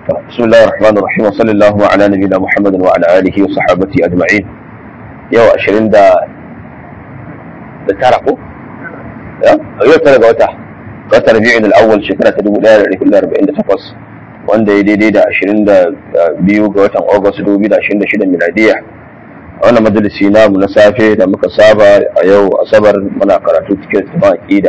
بسم الله الرحمن الرحيم وصلى الله على نبينا محمد وعلى اله وصحابته اجمعين yau ashirin da da tara ko? yau tara ga wata wata rabi'in al'awwal shekara ta dubu ɗaya da ɗari da arba'in da takwas wanda ya daidai da ashirin da biyu ga watan agusta dubu da ashirin da shida miladiya a wannan majalisi namu na safe da muka saba a yau asabar muna karatu cikin tafan aqida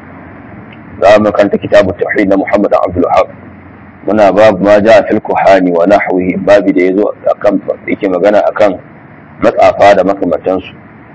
za mu kanta kitabu tauhid na muhammad abdul wahab muna babu ma ja fil kuhani wa nahwihi babi da yazo akan yake magana akan matsafa da makamantansu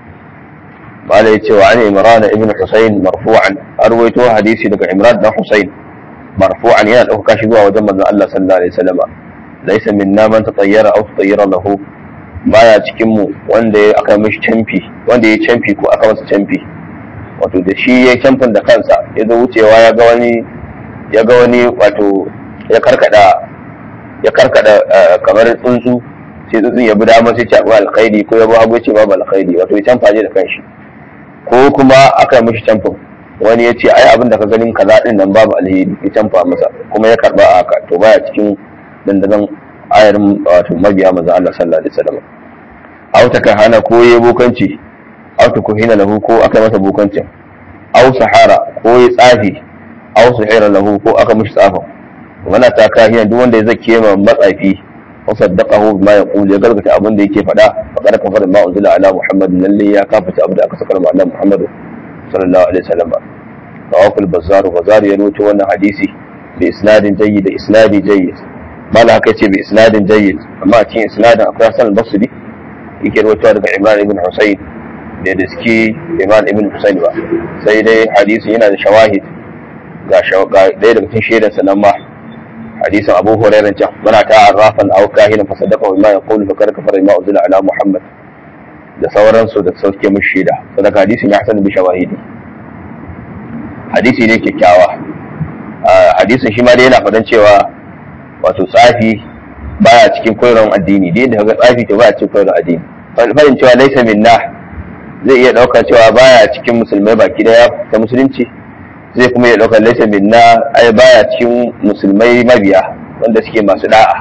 bala yace wa an imran ibn husayn marfu'an arwayto hadisi daga imran dan husayn marfu'an yana dauka shi zuwa wajen manzon Allah sallallahu alaihi wasallam laysa minna man tatayyara aw tatayyara lahu baya cikin mu wanda ya aka mishi camfi wanda ya camfi ko aka masa camfi wato da shi ya camfin da kansa ya zo wucewa ya ga wani ya ga wani wato ya karkada ya karkada kamar tsuntsu sai tsuntsun ya bi dama sai ce abu alkhairi ko ya bi hagu ce babu alkhairi wato ya canfa ne da kanshi ko kuma aka yi mishi canfin wani ya ce ai abin da ka ganin kaza din nan babu alheri ya canfa masa kuma ya karba a haka to baya cikin dandazon ayarin wato mabiya manzon Allah sallallahu alaihi wasallam aw ta kahana ko ya bokanci aw ta kuhina lahu ko aka masa bokancin aw sahara ko ya tsafi aw suhira lahu ko aka mishi tsafin wala ta kahiyan duk wanda ya zake ma matsafi wa saddaqahu bima yaqulu ya gargata abin da yake faɗa fa kada kafara ma unzila ala muhammad lalle ya kafata abin da aka saka ma annabi muhammad sallallahu alaihi wasallam tawaful bazzar bazzar ya nuto wannan hadisi bi isnadin jayyid da isnadi jayyid mala haka ce bi isnadin jayyid amma a cikin isnadin akwai hasan al-basri yake rawaitowa daga imran ibn husayn da da suke imran ibn husayn ba sai dai hadisi yana da shawahid ga ɗaya daga cikin shaidansa nan ma hadisin abu hurairah can muna ta arrafan aw kahinan fa sadaqa bima yaqulu fa kada kafara ma uzila ala muhammad da sauransu da sauke mu shaida sadaka hadisin ya hasan bi shawahidi hadisi ne kyakkyawa hadisin shi ma dai yana fadan cewa wato tsafi baya cikin koyarwar addini dai da ga tsafi to baya cikin koyarwar addini fadin cewa laisa minna zai iya ɗauka cewa baya cikin musulmai baki daya ta musulunci zai kuma ya ɗaukar laisa minna ai baya cikin musulmai mabiya wanda suke masu da'a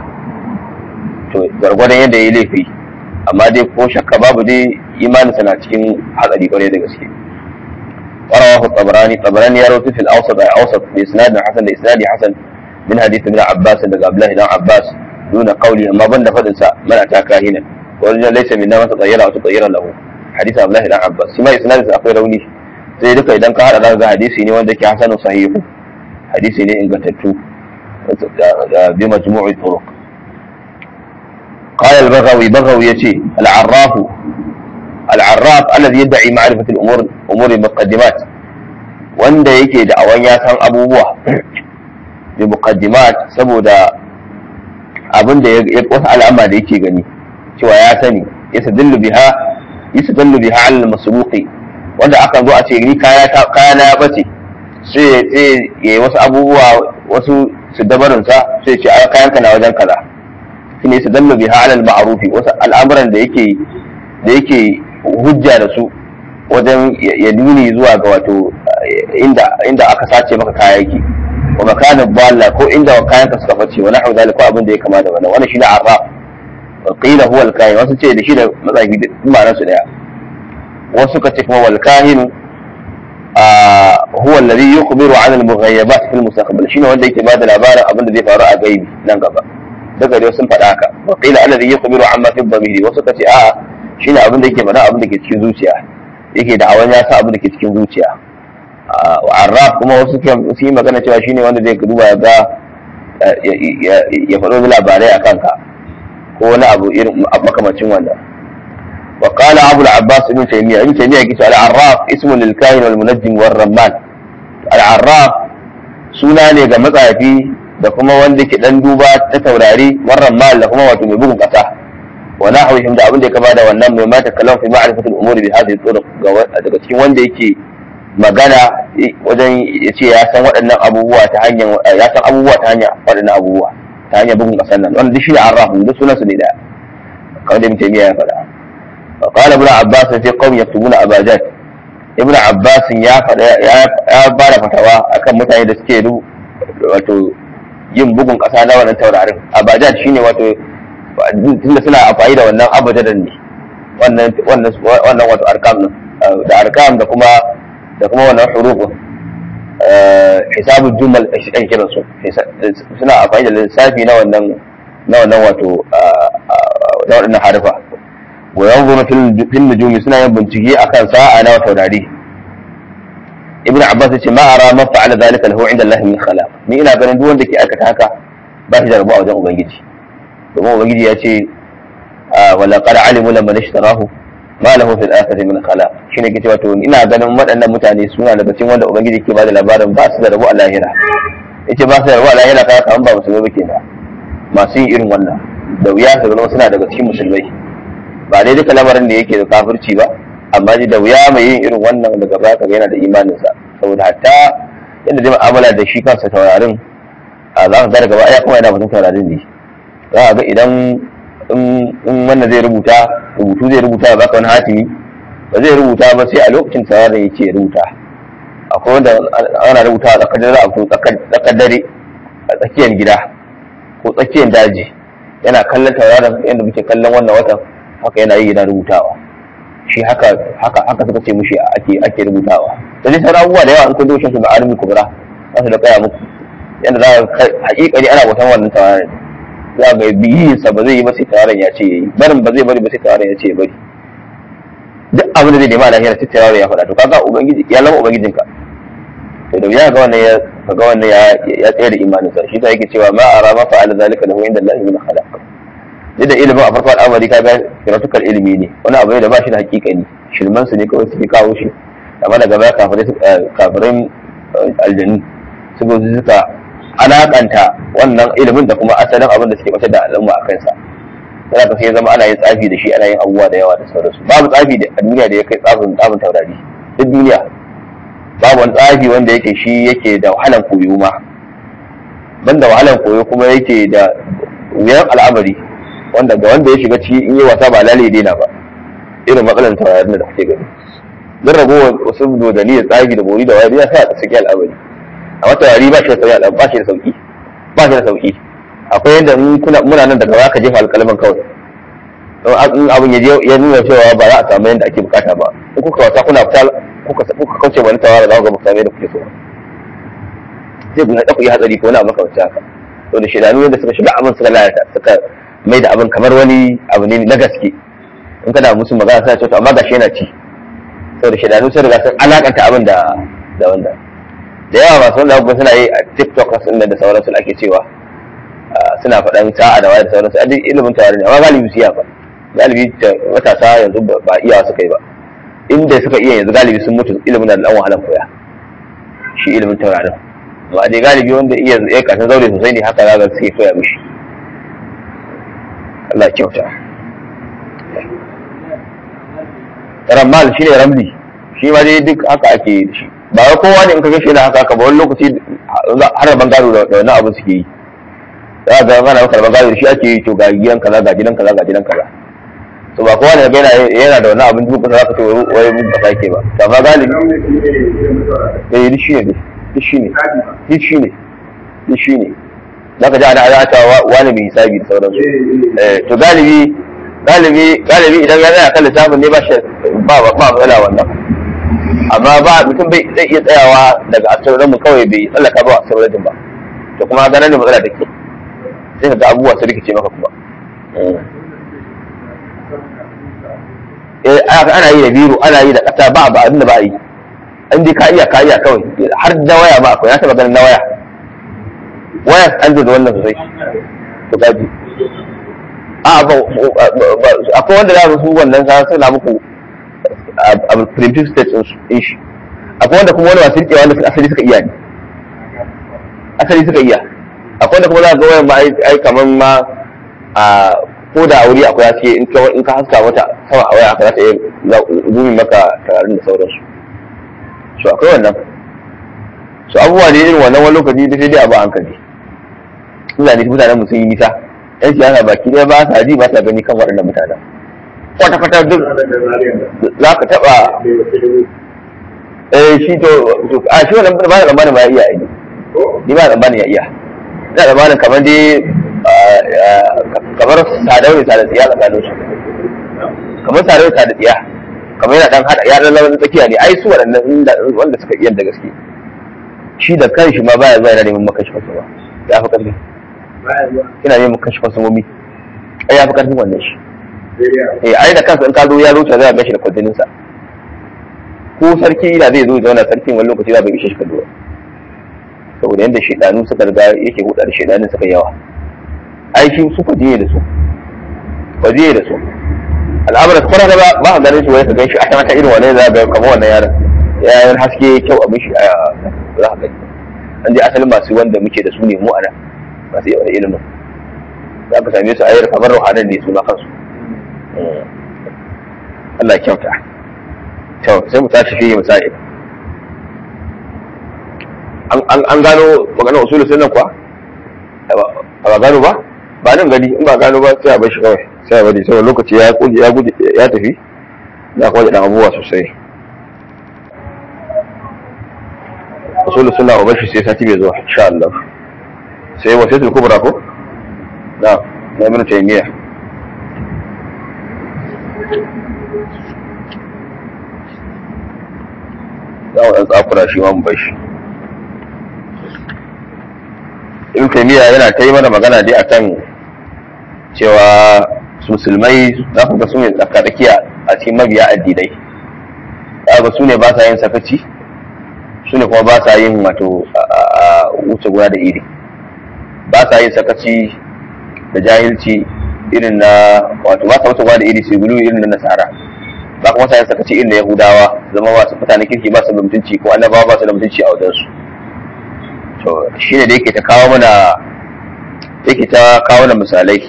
to gwargwadon yadda ya laifi amma dai ko shakka babu dai imaninsa na cikin hatsari kwarai da gaske ورواه الطبراني الطبراني يروي في الاوسط اي اوسط باسناد حسن لاسناد حسن من حديث ابن عباس عند عبد الله بن عباس دون قوله ما بند فدنسا من اتى كاهنا ورجل ليس منا من تطير او تطير له حديث عبد الله بن عباس سما اسناد akwai rauni sai duka idan ka hada ga hadisi ne wanda ke hasanu sahihu hadisi ne ingantattu bi majmu'i turuq قال البغوي بغوي يتي العراف العراف الذي يدعي معرفة الأمور أمور المقدمات wanda yake da awan ya san abubuwa da muqaddimat saboda abin da wasu al'amma da yake gani cewa ya sani yastadillu biha yastadillu biha al masruqi wanda aka zo a ce ni kaya na ya bace sai sai ya yi wasu abubuwa wasu su dabarin sa sai ce a kayan ka na wajen kaza shine su dallu biha alal ma'rufi wasu al'amuran da yake da yake hujja da su wajen ya nuni zuwa ga wato inda inda aka sace maka kayayyaki wa makanin balla ko inda kayan ka suka bace wa nahwu zalika abin da ya kama da wannan wannan shine arraf wa qila huwa al-kahin wasu ce da shi da matsayi ma'anar su daya wasu ka ce kuma wal kahinu huwa alladhi yukhbiru 'an al-mughayyabat fi al-mustaqbal shine wanda yake bada labarin abin da zai faru a gaibi nan gaba daga dai sun faɗa haka wa qila alladhi yukhbiru 'amma fi dhamiri wasu ka ce a shine abin da yake faɗa abin da ke cikin zuciya yake da awan ya sa abin da ke cikin zuciya wa arraf kuma wasu su yi magana cewa shine wanda zai duba ya ga ya faɗo labarai a kanka ko wani abu irin makamacin wannan وقال أبو العباس ابن تيمية ابن تيمية قلت العراف اسم للكاهن والمنجم والرمان العراف suna ne ga matsafi da kuma wanda ke dan duba ta taurari warran mal da kuma wato mai bugun kasa wa nahwihim da abin da ya kama da wannan mai mata kalam fi ma'rifatul umuri bi hadhihi turuq daga cikin wanda yake magana wajen ya ce ya san waɗannan abubuwa ta hanyar ya san abubuwa ta hanyar waɗannan abubuwa ta hanyar bugun kasan nan wannan duk shi ne arraf duk sunan su ne da kawai da mutum ya faɗa وقال ابن عباس في قوم يكتبون اباجات ابن عباس ya faɗa ya bada fatawa akan mutane da suke wato yin bugun kasa na wannan taurarin abajad shine wato tunda suna amfani da wannan abajadan ne wannan wannan wannan wato arkam din da arkam da kuma da kuma wannan huruf hisabul jumal ake kiran su suna amfani da lissafi na wannan na wannan wato na waɗannan harfa wa yanzuru fil nujumi suna yin bincike akan sa'a na taurari ibn abbas yace ma ara ma fa'ala zalika lahu inda allah min khalaq ni ina ganin duk wanda ke aikata haka ba shi da rabu a wajen ubangiji domin ubangiji ya ce wala qad alimu lamman ishtarahu ma lahu fil akhirati min khalaq shine ke cewa to ina ganin waɗannan mutane suna daga cikin wanda ubangiji ke bada labarin ba su da rabu a lahira yace ba su da rabu a lahira kaga kaman ba musulmai ba kenan masu yin irin wannan da wuya su zama suna daga cikin musulmai ba dai duka lamarin da yake da kafirci ba amma da wuya mai yin irin wannan daga baya kaga yana da imaninsa saboda hatta yadda zai mu'amala da shi kansa taurarin a za ka ga daga baya kuma yana mutum taurarin ne za a ga idan in wannan zai rubuta rubutu zai rubuta ba ka wani hatimi ba zai rubuta ba sai a lokacin taurarin yake rubuta akwai wanda ana rubuta a tsakar dare a tsakar dare a tsakiyar gida ko tsakiyar daji yana kallon tauraron yadda muke kallon wannan watan haka yana yi yana rubutawa shi haka haka haka suka ce mushi ake ake rubutawa da dai sauran abubuwa da yawa in kun doshin su da armi kubra za su da kaya muku yadda za ka hakikani ana bautan wannan tawaran za ga biyin sa ba zai yi ba sai tawaran ya ce yayi barin ba zai bari ba sai tawaran ya ce bari duk abin da zai nema a lahira sai tawaran ya faɗa to kaga ubangiji ya lama ubangijinka to da ya ga wannan ya ga wannan ya ya tsaya da imanin sa shi ta yake cewa ma ara ma fa'ala zalika lahu inda Allah min khalaq da ilimin a farko al'amari ka ga kiratukar ilimi ne wani abu ne da ba shi da hakikani shirman su ne kawai suke kawo shi amma daga baya kafirin aljanu suka suka alakanta wannan ilimin da kuma asalin abin da suke batar da al'umma a kansa sai ka sai zama ana yin tsafi da shi ana yin abubuwa da yawa da sauransu babu tsafi a duniya da ya kai tsafin tsafin taurari duk duniya babu wani tsafi wanda yake shi yake da wahalan koyo ma banda wahalan koyo kuma yake da wuyan al'amari wanda ga wanda ya shiga ciki in yi wasa ba lalle daina ba irin matsalar taurarin da kuke gani don rago wasu dodani da tsagi da bori da wayar ya sa saki al'amari amma taurari ba shi da sauki ba shi da sauki ba shi da sauki akwai yadda kuna muna nan daga baya ka jefa alƙalman kawai in abin ya ya nuna cewa ba za a samu yadda ake bukata ba in kuka wasa kuna fita kuka kauce wani tawara za ku ga samu yadda kuke so sai ku haɗa ku yi hatsari ko wani abu kawai haka to da shidanu yadda suka shiga abin suka lalata suka mai da abin kamar wani abu ne na gaske in kana musu magana suna cewa amma gashi yana ci saboda shidanu sun riga sun alakanta abin da da wanda da yawa masu wanda kuma suna yi a tiktok sun da sauransu ake cewa suna faɗan sa'a da waya da sauransu a duk ilimin tawari ne amma galibi su iya ba galibi matasa yanzu ba iya suka yi ba inda suka iya yanzu galibi sun mutu ilimin da ɗan wahalan koya shi ilimin taurarin amma dai galibi wanda iya ya kasan zaure sosai ne haka zaga sai koya mishi Allah kyauta ramal shi ne ramli shi ma dai duk haka ake da shi ba wai kowa ne in ka gashi yana haka haka ba wani lokaci har ban gado da wani abu suke yi za ga ana maka ban gado da shi ake yi to ga gidan kaza ga gidan kaza ga gidan kaza to ba kowa ne ga yana yana da wani abin duk kusa zaka ce wai mun ba ke ba to amma galibi eh duk shi ne duk shi ne duk shi ne duk shi ne zaka ji ana ana ta wani mai hisabi da sauransu eh to galibi galibi galibi idan ya tsaya kan lissafin ne ba shi ba ba matsala wannan amma ba mutum bai zai iya tsayawa daga astronomy kawai bai tsallaka ba astronomy ba to kuma ganin da matsala take sai ka ga abubuwa su rikice maka kuma eh ana yi da biro ana yi da kasa ba ba abin da ba yi an dai ka iya ka iya kawai har da waya ba akwai na taba ganin na waya waya an da wannan sosai to gaji a ba akwai wanda za su wannan sa suna muku a primitive state din shi akwai wanda kuma wani masu rikewa wanda asali suka iya ne asali suka iya akwai wanda kuma za ka ga wayan ma ai kaman ma a ko da wuri akwai haske in ka in ka haska mata sama a waya za ta iya zumi maka tararin da sauransu so akwai wannan so abubuwa ne irin wannan wani lokaci da sai dai abu hankali mutane mutanen mu sun yi nisa yan siyasa baki ɗaya ba sa ji ba sa gani kan waɗannan mutanen kwata-kwata duk za ka taɓa eh shi to a shi wannan ba da tsammanin ba ya iya aiki ni ba da tsammanin ya iya ina da malin kamar dai kamar sadau ne sadau tsiya tsakanin su kamar sadau sadau tsiya kamar yana dan hada ya dan zama tsakiya ne ai su waɗannan wanda suka iya da gaske shi da kanshi ma baya zuwa yana neman makashi fasu ba ya fi karfi ina neman makashi fasu momi ai ya fi karfin wannan shi eh ai da kansa in ka zo ya zo zai gashi da kwadinin sa ko sarki da zai zo ya zauna sarkin wani lokaci za bai ishe shi kallo saboda yadda shedanu suka riga yake huda da shedanin suka yawa ai shi su kwajiye da su kwajiye da su al'amuran kwana da ba a ganin shi wai ka gan shi a ta irin wani za ga kamar wannan yaron yayin haske kyau abin shi za ka gani an je asalin masu wanda muke da su ne mu ana masu yawan ilimin za ka same su a yar kamar ruhanan ne su na kansu Allah ya kyauta to sai mu tashi fiye misali an gano maganar usulun sunan kuwa a ba gano ba ba nan gani in ba gano ba sai a bar shi kawai sai a bari saboda lokaci ya ya gudu ya tafi ya kuma da abubuwa sosai usulun suna wa bashi sai sati bai zuwa insha Allah sai wasiyatul kubra ko na na ibn taymiya za mu dan tsakura shi ma mu bashi ibn taymiya yana ta yi mana magana dai akan cewa musulmai za ku ga su ne tsakadakiya a cikin mabiya addinai za ga su ne ba sa yin sakaci su ne kuma ba sa yin wato wuce gona da iri ba sa yin sakaci da jahilci irin na wato ba sa wuce gona da iri su gulu irin na nasara ba kuma sa yin sakaci irin na yahudawa zama masu mutane kirki ba su da mutunci ko annabawa ba su da mutunci a wajensu to shi ne da yake ta kawo mana yake ta kawo mana misalai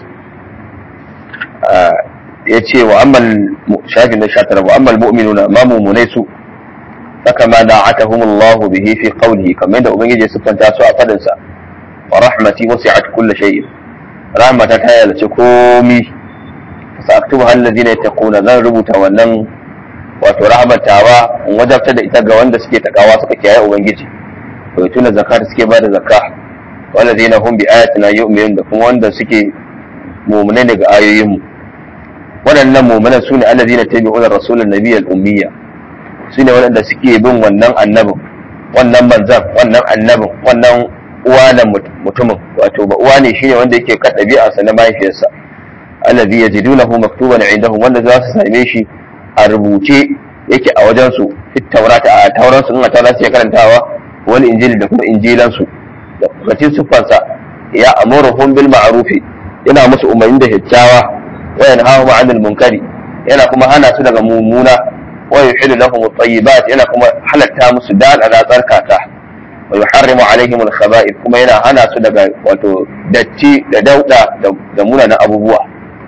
ya ce wa ammal shafi na sha tara wa ammal mu'minuna ma mumunai su saka ma da'atahum Allah bihi fi qawlihi kamar yadda ubangiji ya siffanta su a fadin sa wa rahmati wasi'at kulli shay'in rahmata ta yalce komi sa'aktubu alladhina yattaquna zan rubuta wannan wato rahmatawa in wajabta da ita ga wanda suke takawa suka kiyaye ubangiji wa yutuna zakat suke ba da zakka walladhina hum bi ayatina yu'minun da kuma wanda suke mu'minai daga ayoyinmu waɗannan mu'minan sune alladhina tabi'una rasulan nabiyyal ummiyya sune waɗanda suke bin wannan annabin wannan manzan wannan annabin wannan uwa na mutumin wato ba uwa ne shine wanda yake kan ɗabi'arsa na mahaifiyarsa alladhi yajidunahu maktuban indahum wanda za su same shi a rubuce yake a wajen su fit taurata a tauran su in a tauran su ya karantawa wani injili da kuma injilan su da cikin siffarsa ya amuruhum bil ma'rufi yana musu umarni da kyakkyawa wa yanhahum 'anil munkari yana kuma hana su daga mummuna wa yuhillu lahum at-tayyibat yana kuma halatta musu dal ala tsarkaka wa yuharrimu alaihim al-khaba'ith kuma yana hana su daga wato datti da dauda da munanan abubuwa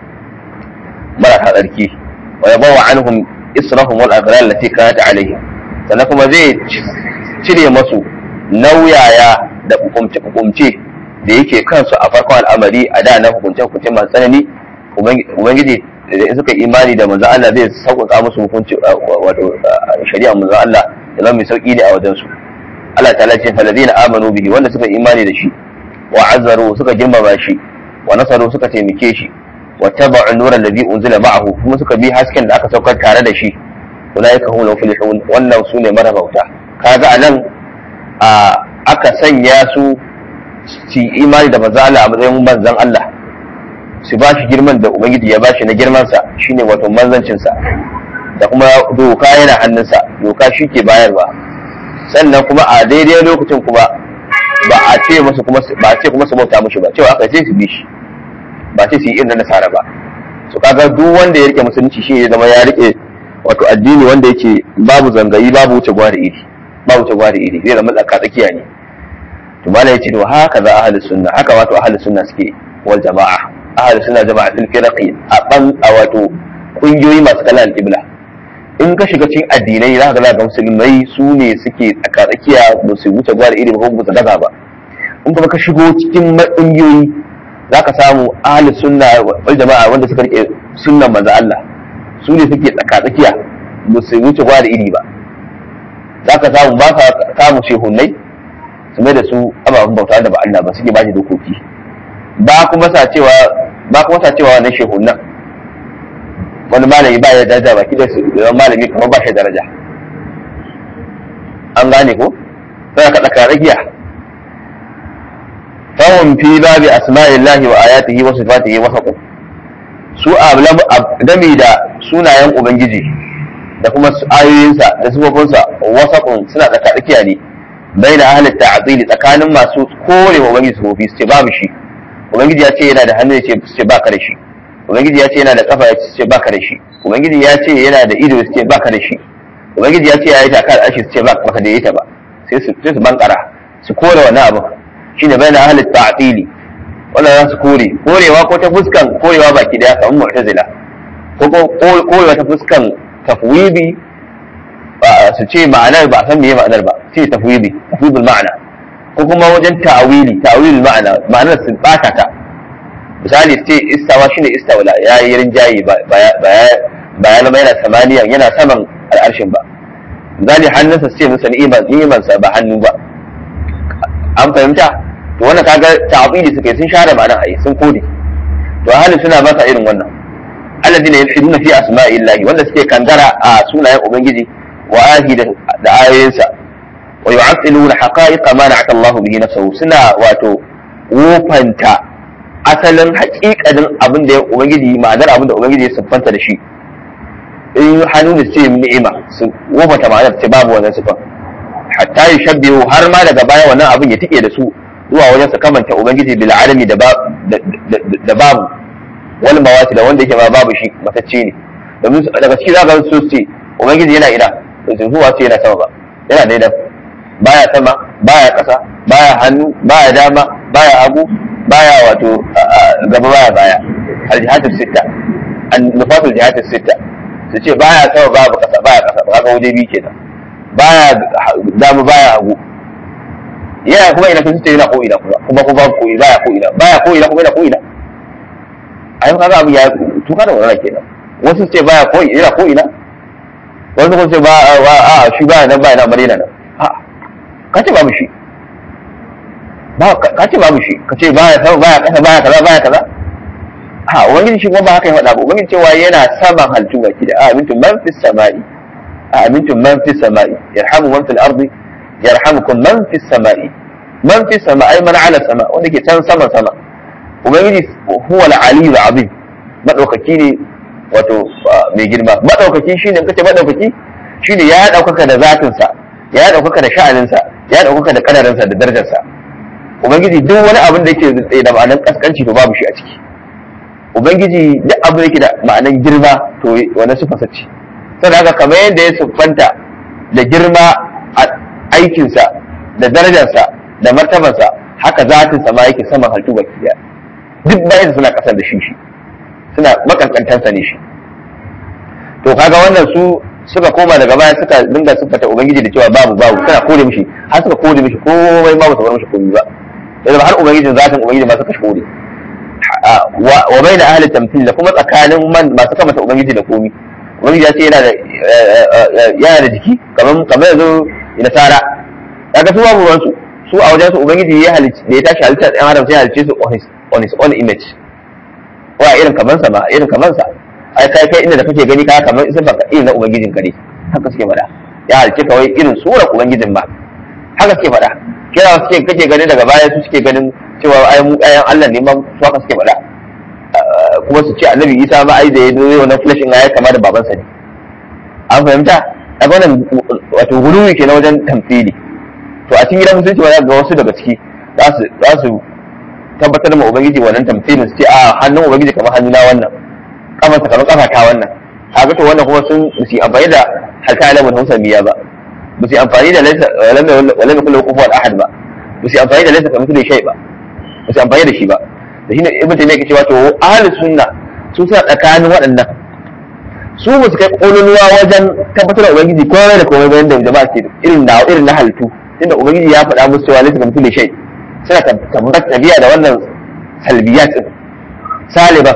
marasa tsarki wa yabawa anhum israhum wal aghlal allati kanat alaihim sannan kuma zai cire masu nauyaya da hukumce hukumce da yake kansu a farkon al'amari a da na hukunce hukunce masu tsanani ubangiji da suka imani da manzo Allah zai sauƙaƙa musu hukunci wato shari'a manzo Allah da zama mai sauƙi ne a wajen su Allah ta ce falazina amanu bihi wanda suka imani da shi wa azzaru suka girmama shi wa nasaru suka taimake shi wa taba'u nura alladhi unzila ma'ahu kuma suka bi hasken da aka saukar tare da shi ulaika hum muflihun wannan sune marabauta kaga anan a aka sanya su su imani da manzo Allah a matsayin manzon Allah su ba shi girman da ubangiji ya ba shi na girmansa shine wato manzancinsa da kuma doka yana hannunsa doka shi ke bayarwa sannan kuma a daidai lokacin kuma ba a ce musu kuma ba a ce kuma su bauta mushi ba cewa aka ce su bi shi ba ce su yi irin nasara ba su kaga duk wanda ya rike musulunci shi ya zama ya rike wato addini wanda yake babu zangayi babu wuce gwada iri babu wuce gwada iri zai zama tsaka tsakiya ne to malai yace to haka za ahli sunna haka wato ahli sunna suke wal jama'a ahli sunna jama'a fil firaqi a ban a wato kungiyoyi masu kallon al-qibla in ka shiga cikin addinai za ka ga ga musulmai su ne suke tsakatsakiya ba su wuce gwada iri ba ko ba su daga ba in kuma ka shigo cikin ƙungiyoyi za ka samu ahli sunna wal jama'a wanda suka rike sunnan manzo Allah su ne suke tsakatsakiya ba su wuce gwada iri ba za ka samu ba sa samu shehunnai su mai da su ababen bauta da ba Allah ba suke ba shi dokoki ba kuma sa cewa ba kuma sa cewa wannan shehun nan wani malami ba ya daraja baki da su malami kamar ba shi daraja an gane ko sai ka tsaka ragiya fahim fi babi asma'illahi wa ayatihi wa sifatihi wa saqu su game da sunayen ubangiji da kuma ayoyinsa da sifofinsa wasaqun suna tsaka tsakiya ne baina ahli ta'tili tsakanin masu kore wa ubangiji sifofi su ce babu shi ubangiji ya ce yana da hannu ya ce ba ka da shi ubangiji ya ce yana da kafa ya ce ba ka da shi ubangiji ya ce yana da ido ya ce ba ka da shi ubangiji ya ce ya yi takar ashi su ce ba ka da ita ba sai su sai su bankara su kore wannan abu shine bayan ahli ta'tili wannan za su kore korewa ko ta fuskan korewa baki daya kamar mu'tazila ko ko korewa ta fuskan tafwidi su ce ma'anar ba san meye ma'anar ba ce tafwidi tafwidul ma'ana ko kuma wajen ta'awili ta'awilul ma'ana ma'anar su bata ta misali ce istawa shine istawla ya yi rinjaye ba ba ya zama yana samaniya yana saman al'arshin ba misali hannunsa su ce masa ni'imansa ba hannu ba an fahimta to wannan kaga ta'abidi suka yi sun share ma'anar ayi sun kode to halin suna ba sa irin wannan alladina yalhiduna fi asma'illahi wanda suke kangara a sunayen ubangiji wa ahi da ayoyinsa wa yu'attiluna haqa'iqa ma na'ata Allah bihi nafsuhu suna wato wofanta asalin haƙiƙanin abin da ubangiji ma'anar abin da ubangiji ya siffanta da shi in hannu da ce ni'ima su wofanta ma'anar ce babu wannan siffan hatta yushabbihu har ma daga baya wannan abin ya tike da su zuwa wajen su kamanta ubangiji bil alami da da babu wal mawati da wanda yake ma babu shi matacce ne domin daga ciki za ka su ce ubangiji yana ina to huwa ce yana sama ba yana daidai baya sama baya ƙasa baya hannu baya dama baya hagu baya wato gaba baya baya aljihatul sitta an nufatul jihatul sitta su ce baya sama babu ƙasa baya ƙasa ba ga waje biyu kenan baya dama baya hagu yana kuma ina sun ce yana ko ina kuma kuma kuma ko ina baya ko ina baya ko ina kuma yana ko ina ai kaga abu ya tuka da wannan kenan wasu ce baya ko ina ko ina wasu kuma ce ba a shi baya nan baya nan marina nan a ka ce babu shi ba ka ce babu shi ka ce baya sama baya kasa baya kaza baya kaza ha ubangiji shi kuma ba haka ya faɗa ba ubangiji cewa yana saman halittu baki da amintum man fis sama'i amintum man fis sama'i yarhamu man fil ardi yarhamukum man fis sama'i man fis sama'i man ala sama wanda ke can sama sama ubangiji huwa al-aliyyu azim madaukaki ne wato mai girma madaukaki shine in kace madaukaki shine ya daukaka da zatin sa ya daukaka da sha'anin sa ya daukaka da kadarin sa da darajar sa ubangiji duk wani abin da yake da ma'anar kaskanci to babu shi a ciki ubangiji duk abin da yake da ma'anar girma to wani sifa ce saboda haka kamar yadda ya siffanta da girma a aikinsa da darajarsa da martabarsa haka zatinsa ma yake saman halittu baki daya duk bayan suna kasar da shi shi suna makankantansa ne shi to kaga wannan su suka koma daga baya suka dinga siffata ubangiji da cewa babu babu suna kore mishi har suka kore mishi komai ma ba su bar mishi komai ba yanzu har ubangijin zatin ubangiji ma suka kore wa bai da ahli tamthil da kuma tsakanin man masu kamata ubangiji da komai ubangiji ya ce yana da yana da jiki kamar kamar yanzu nasara kaga su babu ruwansu su a wajen su ubangiji ya halicci da ya tashi halittar ɗan adam sai halicce su on his on his own image wa irin kaman sa ma irin kaman sa ai kai kai inda da kake gani ka kamar isa baka irin na ubangijin ka ne haka suke faɗa ya halicce kawai irin surar ubangijin ba haka suke faɗa kira suke kake gani daga baya su suke ganin cewa ai mu ayan Allah ne ma su haka suke faɗa kuma su ce annabi Isa ma ai da ya zo wannan flashin ya kama da babansa ne an fahimta a wannan wato guluwi ke na wajen tamfili to a cikin gidan musulunci ba ga wasu daga ciki za su tabbatar ma ubangiji wannan tamfilin su ce a hannun ubangiji kamar hannuna wannan kafarsa kamar kafa ta wannan kaga to wannan kuma sun su amfani da halka alamun hausa miya ba ba su amfani da laisa wala mai kullu kufuwar ahad ba ba su amfani da laisa kamar su da shai ba ba su amfani da shi ba da shi ne ibn taymiya ke cewa to ahlus sunna su suna tsakanin waɗannan su ba su kai ƙololuwa wajen tabbatar da ubangiji komai da komai bayan da jama'a ke irin na irin na halittu inda ubangiji ya faɗa musu cewa laysa kamithli shay suna tabbatar tabiya da wannan salbiyat din saliba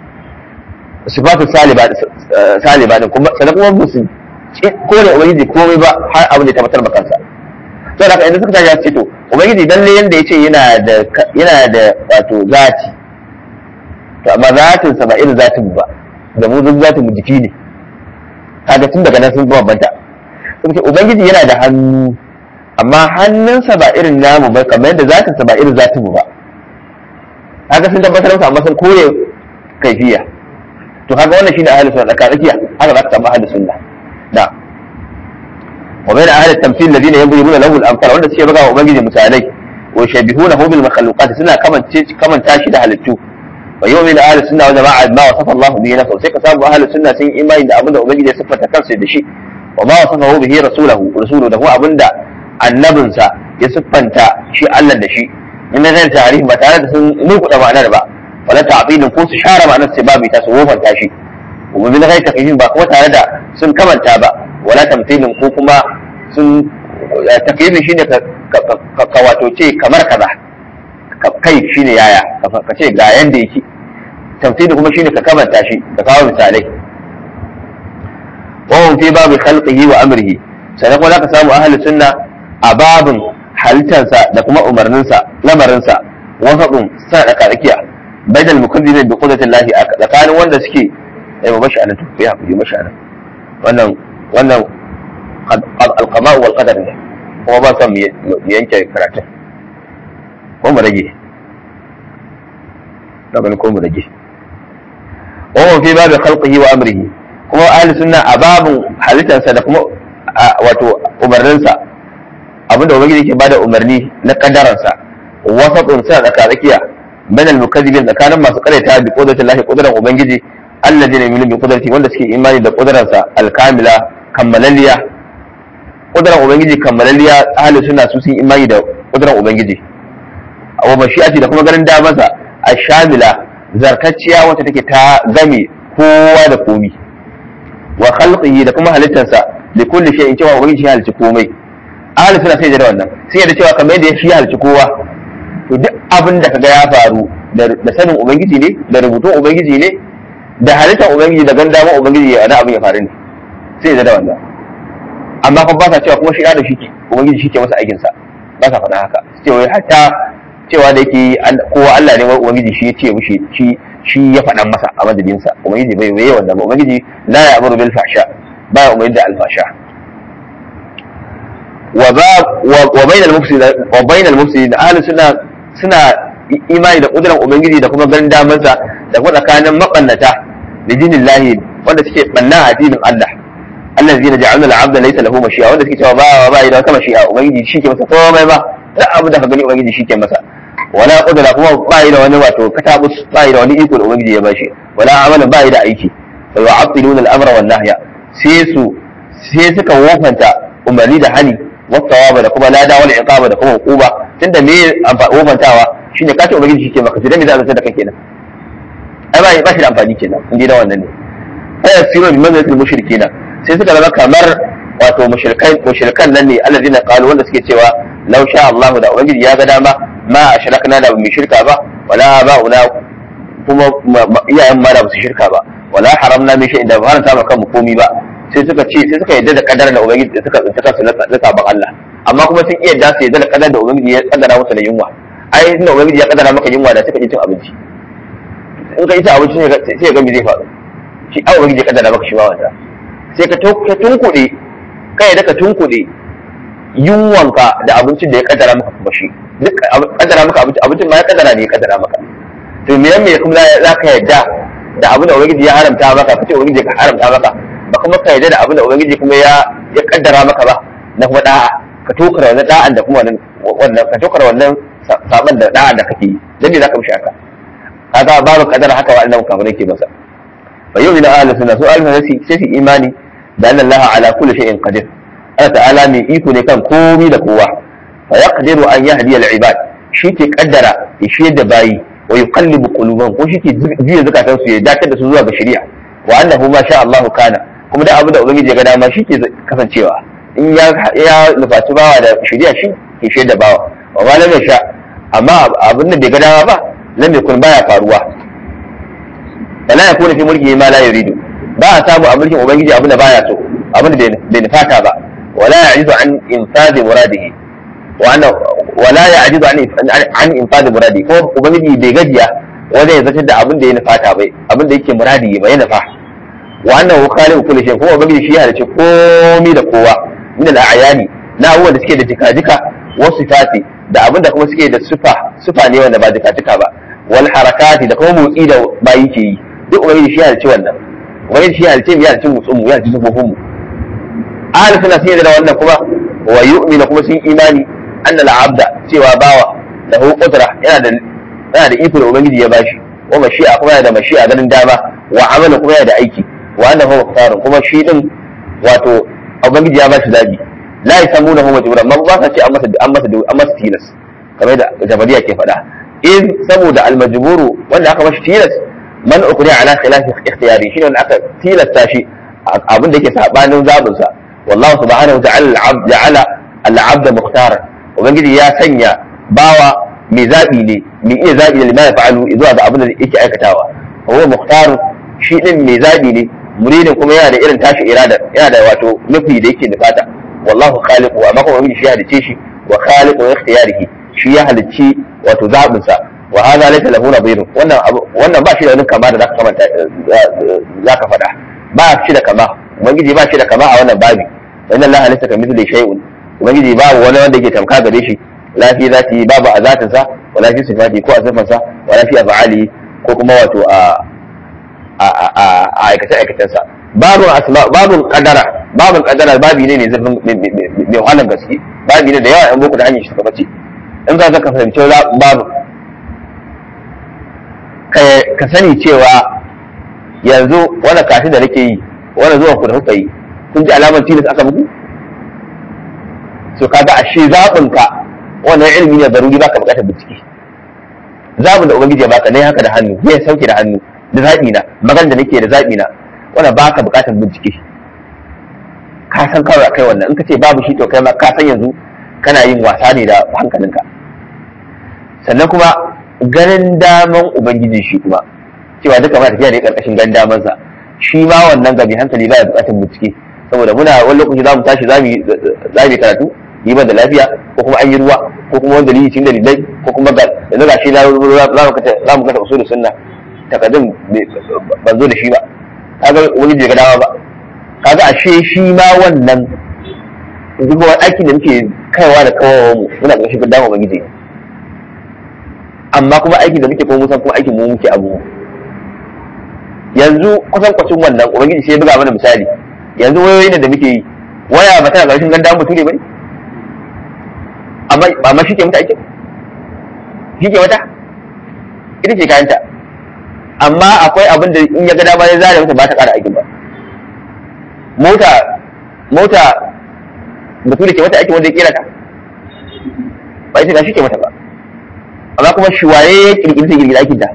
sifatu saliba saliba din kuma sanan kuma musu kore ubangiji komai ba har abin da ya tabbatar ba kansa sai haka idan suka tashi ce to ubangiji lalle yanda yace yana da yana da wato zati to amma zatin sa ba irin zatin mu ba da mu duk zatin mu jiki ne kaga tun daga nan sun bambanta sun ce ubangiji yana da hannu amma hannunsa ba irin namu ba kamar yadda zatin sa ba irin zatin mu ba kaga sun tabbatar masa amma sun kore kaifiya to kaga wannan shine ahlus sunna tsaka tsakiya haka za ka samu ahlus sunna da wa bayna ahli at-tamthil alladhina yadribuna lahu al-amthal wanda suke buga wa ubangiji misalai wa shabihunahu bil makhluqat suna kamance kamanta shi da halittu wa yu'minu ahli sunna wa jama'a ma wasafa Allah bihi nafsuhu sai ka samu ahli sunna sun imani da abinda ubangiji ya siffata kansa da shi wa ma wasafahu bihi rasuluhu rasuluhu da kuma abinda annabinsa ya siffanta shi Allah da shi in na zan tarihi ba tare da sun nukuɗa ma'anar ba wala ta'tilin ko su share ma'anar sai babu ta su wofanta shi kuma bin ghairi takyifin ba kuma tare da sun kamanta ba wala tamthilin ko kuma sun takyifin shine ka wato ce kamar kaza kai shine yaya ka ce ga yanda yake tamthilin kuma shine ka kamanta shi ka kawo misalai wa hum fi babu khalqihi wa amrihi sannan kuma zaka samu ahlus sunna a babin halittarsa da kuma umarninsa lamarinsa wasaɗin sa da tsakiya bainal mukazzibin bi qudratin lahi tsakanin wanda suke eh ba mashi anan to ya hakuri mashi anan wannan wannan alqama wal qadar ne kuma ba son mu yanke karatun ko mu rage da ban ko mu rage wa huwa fi babi khalqihi wa amrihi kuma ahli sunna a babin halittarsa da kuma wato umarninsa abinda ubangiji yake bada umarni na kaddaransa wasatun sa da tsakiya bain al-mukazzibin tsakanin masu karyata bi qudratin lahi qudran ubangiji alladheena yu'minu bi qudrati wanda suke imani da qudransa al-kamila kammalaliya qudran ubangiji kammalaliya ahli sunna su sun imani da qudran ubangiji wa mashi'ati da kuma garin damansa ash-shamila zarkacciya wacce take ta game kowa da komi wa khalqihi da kuma halittarsa li kulli shay'in cewa ubangiji ya halicci komai ahli suna sai da wannan sai da cewa kamar yadda shi halci kowa to duk abin da kaga ya faru da sanin ubangiji ne da rubutun ubangiji ne da halittar ubangiji da ganda ma ubangiji ya da abin ya faru ne sai da wannan amma kuma ba sa cewa kuma shi da shi ke ubangiji shi ke masa aikin sa ba sa faɗa haka cewa hatta cewa da yake kowa Allah ne wai ubangiji shi ya ce mushi shi shi ya faɗan masa a madadin sa ubangiji bai waye wannan ba ubangiji la ya'muru bil fahsha ba ya umarni da alfasha وباب وبين المفسد وبين المفسد اهل السنه suna imani da kudurar ubangiji da kuma ganin damarsa da kuma tsakanin makannata da dinin lahi wanda suke banna a dinin Allah Allah zai na ja'alna al'abda laysa lahu mashi'a wanda suke cewa ba ba da wata mashi'a ubangiji shi ke masa komai ba duk abin da ka gani ubangiji shi ke masa wala kudura kuma ba da wani wato katabus ba da wani iko da ubangiji ya bashi wala amalan ba da aiki fa yu'attiluna al-amra wan nahya sai su sai suka wofanta umarni da hani wasawaba da kuma lada wal iqaba da kuma uquba tunda me wofantawa shine kace ubangiji shike maka sai me za a zata da kai kenan ai ba ba shi da amfani kenan in da wannan ne fa yasiru bi manzil mushrikina sai suka zama kamar wato mushrikai mushrikan nan ne alladina qalu wanda suke cewa law sha Allah da ubangiji ya ga dama ma ashrakna da mu shirka ba wala ba'una kuma iyayen ma da su shirka ba wala haramna min shay'in da ba haranta maka mu komi ba sai suka ce sai suka yadda da kadar da ubangiji da suka tsinci kansu na sabon Allah amma kuma sun iya da su yadda da kadar da ubangiji ya kaddara musu da yunwa ai inda ubangiji ya kaddara maka yunwa da suka ci cin abinci in ka ci abinci sai ga me zai faru shi ai ubangiji ya kaddara maka shi ba wanda sai ka tunkuɗe kai da ka tunkuɗe yunwanka da abincin da ya kaddara maka kuma shi duk kaddara maka abinci abincin ma ya kaddara ne ya kaddara maka to me me kuma za ka yadda da abin da ubangiji ya haramta maka kace ubangiji ya haramta maka ba kuma ka yarda da abin da ubangiji kuma ya ya kaddara maka ba na kuma da'a ka tokara wannan da'an da kuma wannan ka tokara wannan saban da da'an da kake yi dan me zaka mishi haka kaga babu kadara haka wa annabi kafirai ke masa fa yau ila ahli sunna su ahli sunna sai su imani da anna Allah ala kulli shay'in qadir Allah ta'ala mai iko ne kan komai da kowa fa yaqdiru an yahdi al-ibad shi ke kaddara ya shiyar da bayi wa yuqallibu qulubahum ko shi ke juya zakatan su ya dakatar da su zuwa ga shari'a wa annahu ma sha Allah kana kuma da abin da ubangiji ya ga dama shi ke kasancewa in ya ya nufaci bawa da shari'a shi ke shaida bawa wa ma lam sha amma abin da bai ga dama ba lam yakun baya faruwa wala yakunu fi mulkihi ma la yuridu ba a samu a mulkin ubangiji abin da baya so abin da bai nufata ba wala ya'izu an infadi muradihi wa anna wala ya'jizu an an infad muradi ko ubangiji bai gajiya wanda ya zartar da abin da ya nufata bai abin da yake muradi bai nufa wa annahu khaliqu kulli shay kuma ubangiji shi ya halice komai da kowa min al-a'yani na abubuwan da suke da jika-jika wasu sifati da abin da kuma suke da sufa sufa ne wanda ba jika-jika ba wal harakati da kuma motsi da bayi ke yi duk ubangiji shi ya halice wannan ubangiji shi ya halice mu ya halice motsin mu ya halice sufofin mu ahli suna sun yi da wannan kuma wa yu'minu kuma sun imani anna al-abda cewa bawa lahu qudra yana da yana da iko da ubangiji ya bashi wa mashi'a kuma yana da mashi'a ganin dama wa amala kuma yana da aiki wa annahu mukhtarun kuma shi din wato ubangiji ya bashi zabi la yasamuna hu majbura man ba sa ce an masa an masa an masa tilas kamar da jabariya ke faɗa in saboda al-majburu wanda aka bashi tilas man ukri ala khilafi ikhtiyari shine wanda aka tilasta shi abin da yake sabanin zabin sa wallahu subhanahu wa ta'ala al-abd ja'ala al-abd mukhtaran ubangiji ya sanya bawa mai zaɓi ne mai iya zaɓi da lima ya fa'alu zuwa ga abin da yake aikatawa wa muhtar shi din mai zaɓi ne muridin kuma yana da irin tashi irada yana da wato nufi da yake nufata wallahu khaliqu amma kuma shi ya halice shi wa khaliqu ikhtiyarihi shi ya halicci wato zaɓin sa wa hadha laysa lahu nadhir wannan wannan ba shi da wani kama da zaka kamanta zaka faɗa ba shi da kama ubangiji ba shi da kama a wannan babi inna allaha laysa kamithlihi shay'un ubangiji babu wani wanda yake tamka gare shi la fi zati babu a zatinsa wala fi sifati ko a sifansa wala fi af'ali ko kuma wato a a aikace aikacensa babu asma babu qadara babu qadara babi ne ne zurfin mai wahalar gaske babi ne da yawa yan boko da hanyar shi ta bace in za ka fahimci babu ka sani cewa yanzu wani kashi da nake yi wani zuwa ku da kuka yi kun ji alamar tilas aka muku so kaga ashe zaɓinka wannan ilimi ne zaruri baka bukatar bincike zabin da ubangiji ya baka ne haka da hannu zai sauke da hannu da zaɓi na magana da nake da zaɓi na wannan baka bukatar bincike ka san kawai kai wannan in ka ce babu shi to kai ma ka san yanzu kana yin wasa ne da hankalinka sannan kuma ganin daman ubangiji shi kuma cewa duka ma tafiya ne karkashin ganin damansa shi ma wannan gabi hankali baya bukatar bincike saboda muna wani lokaci za mu tashi za mu yi karatu yi ban da lafiya ko kuma an yi ruwa ko kuma wanda dalili cikin dalilai ko kuma ga yanzu ga shi za mu kasa usul sunna takaddum ban zo da shi ba kaga wani bai ga dama ba kaga ashe shi ma wannan duk wani aikin da muke kaiwa da kawawa mu muna ga shi dama ubangiji amma kuma aikin da muke kuma musan kuma aikin mu muke abu yanzu kusan kwacin wannan ubangiji sai ya buga mana misali yanzu wayoyin da muke yi waya ba tana ƙarshen ganda mutu ne bane amma shi ke mata aikin shi ke mata ita ce kayanta amma akwai abin da in ya ga dama ya zare mata ba ta ƙara aikin ba mota mota mutu da ke mata aikin wanda ya kera ta ba ita shi ke mata ba amma kuma shi waye ya kirkiri sai kirkiri aikin ta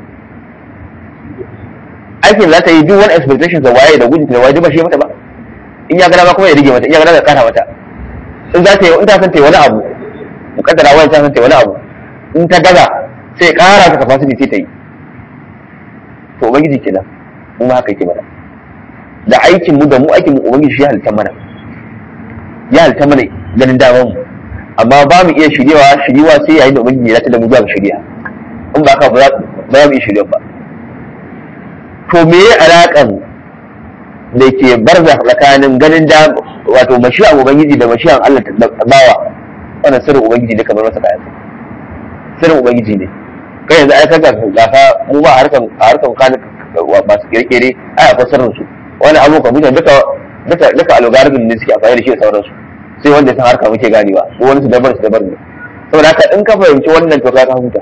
aikin za ta yi duk wani expectation da waye da gudun da waye ba shi mata ba in ya gada ma kuma ya rige mata in ya gada ya kara mata in za ta yi in ta san ta yi wani abu mukaddara wani ta san ta yi wani abu in ta gaza sai ya kara ta capacity sai ta yi to ubangiji kenan mu ma haka yake mana da aikin mu da mu aikin mu ubangiji shi ya halitta mana ya halitta mana ganin daman mu amma ba mu iya shiryewa shiryewa sai yayin da ubangiji ya da mu zuwa ga shirya in ba ka ba za mu iya shiryewa ba to me ya alaƙan da ke barza tsakanin ganin da wato mashiyan ubangiji da mashiyan Allah da bawa wannan sirrin ubangiji ne kamar masa kayan sirrin ubangiji ne kai yanzu ai kaga gafa mu ba harkan a harkan kan masu kirkire ai akwai sirrin su wani abu kwamfuta duka duka duka algorithm ne suke amfani da shi da sauransu sai wanda ya san harka muke ganewa ko wani su dabar su dabar ne saboda haka in ka fahimci wannan to ka huta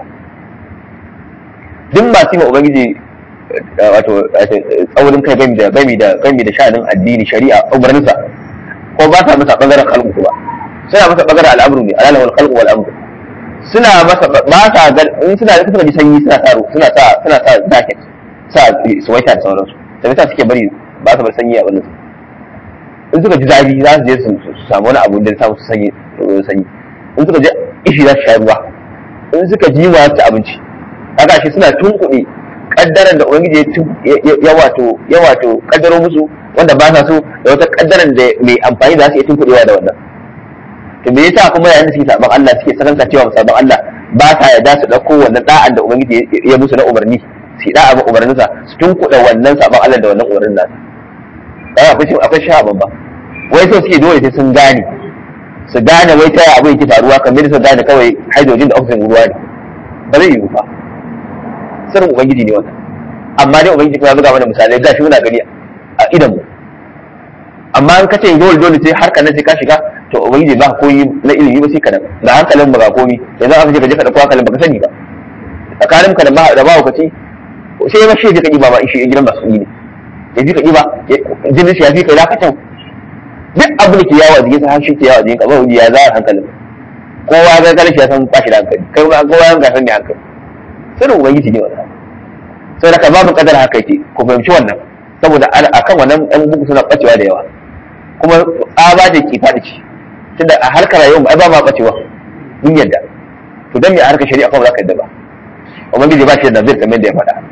duk masu yi ubangiji wato tsaurin kai gami da gami da gami da sha'anin addini shari'a umarninsa ko ba sa masa bangaren khalqu ba suna masa bangaren al'amru ne alala wal khalqu wal amru suna masa ba sa ga in suna da suka ji sanyi suna sa suna sa suna sa jacket sa suwaita da sauransu da bisa suke bari ba su bar sanyi a wannan in suka ji zafi za su je su samu wani abu da samu su sanyi sanyi in suka ji ishi za su sha ruwa in suka ji wa su abinci haka shi suna tunkuɗe kaddaran da ubangiji ya wato ya wato kaddaro musu wanda ba sa so da wata kaddaran da mai amfani da su iya tunkuɗewa da wannan to me yasa kuma yayin da suke saban Allah suke sakanka cewa saban Allah ba sa yarda su dauko wannan da'an da ubangiji ya musu na umarni su da'a ba umarninsa su tunkuɗa wannan saban Allah da wannan umarnin nasa ba akwai akwai sha babba wai so suke dole sai sun gane su gane wai ta abin yake faruwa kamar su gane kawai hydrogen da oxygen ruwa ne ba zai yiwu ba sirrin ubangiji ne wannan amma dai ubangiji kuma ya buga mana misalai gashi muna gani a idan mu amma in kace dole dole sai har kana sai ka shiga to ubangiji ba koyi na ilimi ba sai kana da hankalin ba ga komi yanzu aka je ka je ka dauko hankalin baka sani ba tsakanin ka da ba da ba kace sai ma shi ka ba ba shi gidan masu ne ya fi ka ba jinin shi ya fi ka lakatan duk abu da ke yawo a jikinsa har shi ke yawo a jikinka ba wani ya za a hankalin kowa ga karshe ya san ba shi da hankali kai ma kowa ya ga san ne hankali sirrin ubangiji ne wannan sai da babu kadar haka yake ku fahimci wannan saboda akan wannan ɗan buku suna bacewa da yawa kuma tsaba ce ki faɗi ce tunda a harkar rayuwar ai ba ma bacewa mun yadda to dan me a harkar shari'a kuma za ka yadda ba ubangiji ba shi da nazir kamar da ya faɗa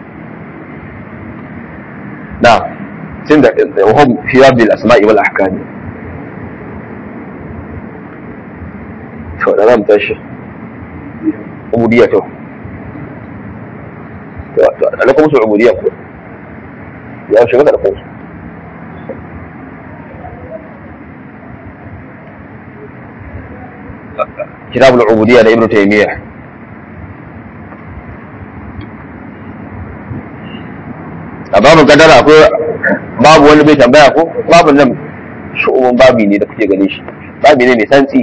na tun da wahum fi rabbil asma'i wal ahkam to da zamu tashi ubudiyya to to alaikum su ubudiyya ko ya shiga da ko كتاب العبودية لابن تيمية a babu kadara akwai babu wani bai tambaya ko babu nan shu'umin babi ne da kuke gane shi babi ne mai santsi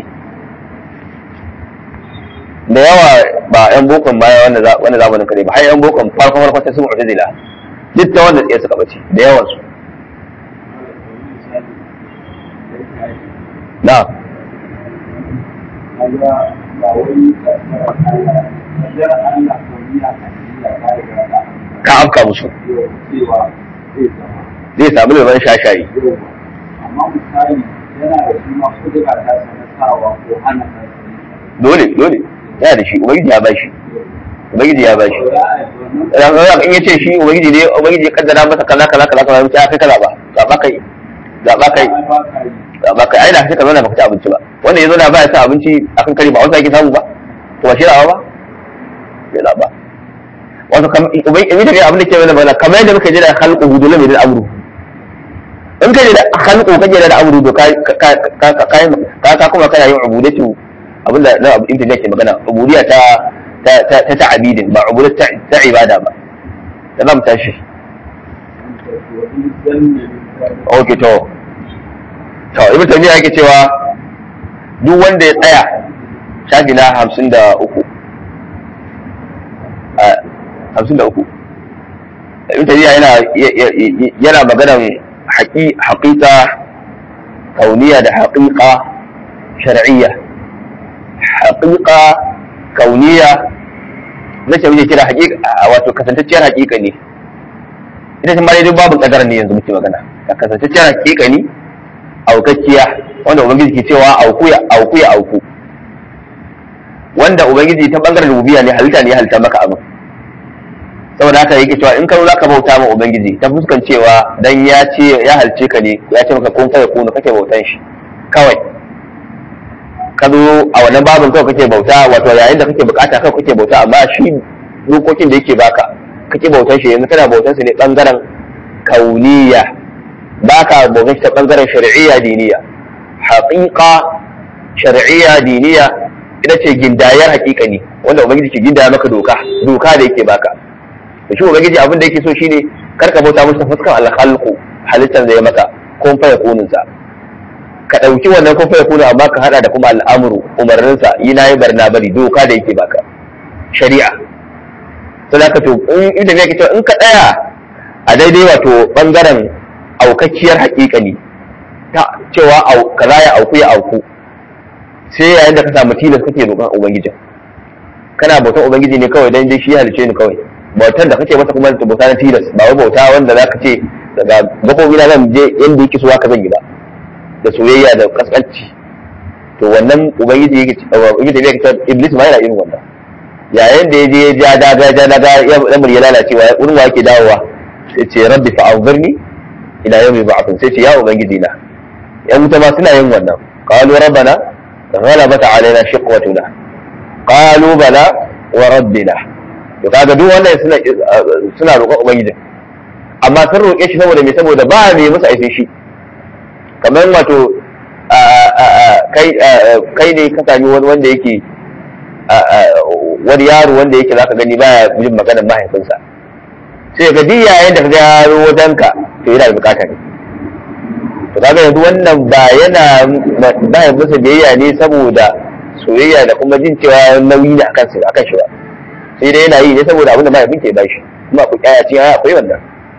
da yawa ba yan bokon baya wanda zamanin kare ba har yan bokon farko farko ta sun mu'tazila duk ta wanda tsaye suka bace da yawan su na ka afka musu zai samu leban shashayi amma misali yana da shi ma kudura ta sanatawa ko hana dole dole yana da shi ubangiji ya bashi ubangiji ya bashi in ya ce shi ubangiji ne ubangiji ya kaddara masa kaza kaza kaza kaza ya kai kaza ba zaba kai zaba kai zaba kai ai da kake zauna baka ci abinci ba wanda ya zauna ba ya sa abinci akan kare ba wanda yake samu ba to ba shi rawa ba bai ba wato ubangiji da abin da ke mana bana kamar yadda muka ji da khalqu dole mai da amru in ka ji da khalqu kake da amru to ka ka ka kuma kana yin ubudatu abinda na abu inda ke magana ubudiyya ta ta ta ta'abidin ba ubudiyya ta ibada ba da zamu tashi okay to to ibn taymiya yake cewa duk wanda ya tsaya shafi na hamsin da uku hamsin da uku ibn taymiya yana yana maganan haƙiƙa kauniya da haƙiƙa shar'iyya haƙiƙa kauniya na ce muke kira haƙiƙa wato kasantacciyar haƙiƙa ne ita ce mara duk babu ƙadar ne yanzu muke magana kasantacciyar haƙiƙa ne aukakkiya wanda ubangiji ke cewa auku ya auku ya auku wanda ubangiji ta bangaren rububiya ne halitta ne ya halitta maka abin saboda haka yake cewa in ka za ka bauta ma ubangiji ta fuskan cewa dan ya ce ya halce ka ne ya ce maka kun kai kunu kake bautan shi kawai ka zo a wannan babin kawai kake bauta wato yayin da kake bukata kawai kake bauta amma shi dokokin da yake baka kake bautan shi yanzu kana bautan shi ne bangaren kauniya baka bautan shi ta bangaren shari'iyya diniya haqiqa shar'iyya diniya ita ce gindayar haƙiƙa ne wanda ubangiji ke gindaya maka doka doka da yake baka da shi ubangiji abin da yake so shine kar ka bauta musu fuskan alkhalqu halittar da ya maka kun fa yakunin sa ka dauki wannan kun fa yakunu amma ka hada da kuma al'amru umarnin sa yi nayi barna bari doka da yake baka shari'a to da ka to in idan yake cewa in ka tsaya a daidai wato bangaren aukakkiyar haƙiƙa ne ta cewa kaza ya auku ya auku sai yayin da ka samu tilas kake roƙon ubangijin kana bautan ubangiji ne kawai dan dai shi ya halice ni kawai bautar da kake masa kuma ta bauta na tilas ba wai bauta wanda za ka ce daga gafofi na zan je inda yake so haka zan yi ba da soyayya da kaskanci to wannan ubangiji yake ubangiji yake cewa iblis ma yana irin wannan yayin da ya je ya ja daga ja daga ya lamar ya lalacewa wurin wa yake dawowa sai ce rabbi fa anzirni ila yawmi ba'athun sai ce ya ubangiji na yan wuta ma suna yin wannan qalu rabbana ghalabata alaina shiqwatuna qalu bala wa rabbina to kaga duk wannan suna suna roƙon ubangiji amma sun roƙe shi saboda me saboda ba me musu aife shi kamar wato kai kai ne ka sami wani wanda yake wani yaro wanda yake zaka gani baya jin maganar mahaifinsa sai ga duk yayin da kaga yaro wajenka to yana da bukata ne to kaga yanzu wannan ba yana baya masa biyayya ne saboda soyayya da kuma jin cewa nauyi ne akan su akan shi ba sai dai yana yi ne saboda abin da mahaifin ke bashi kuma ku kyaya cin akwai wannan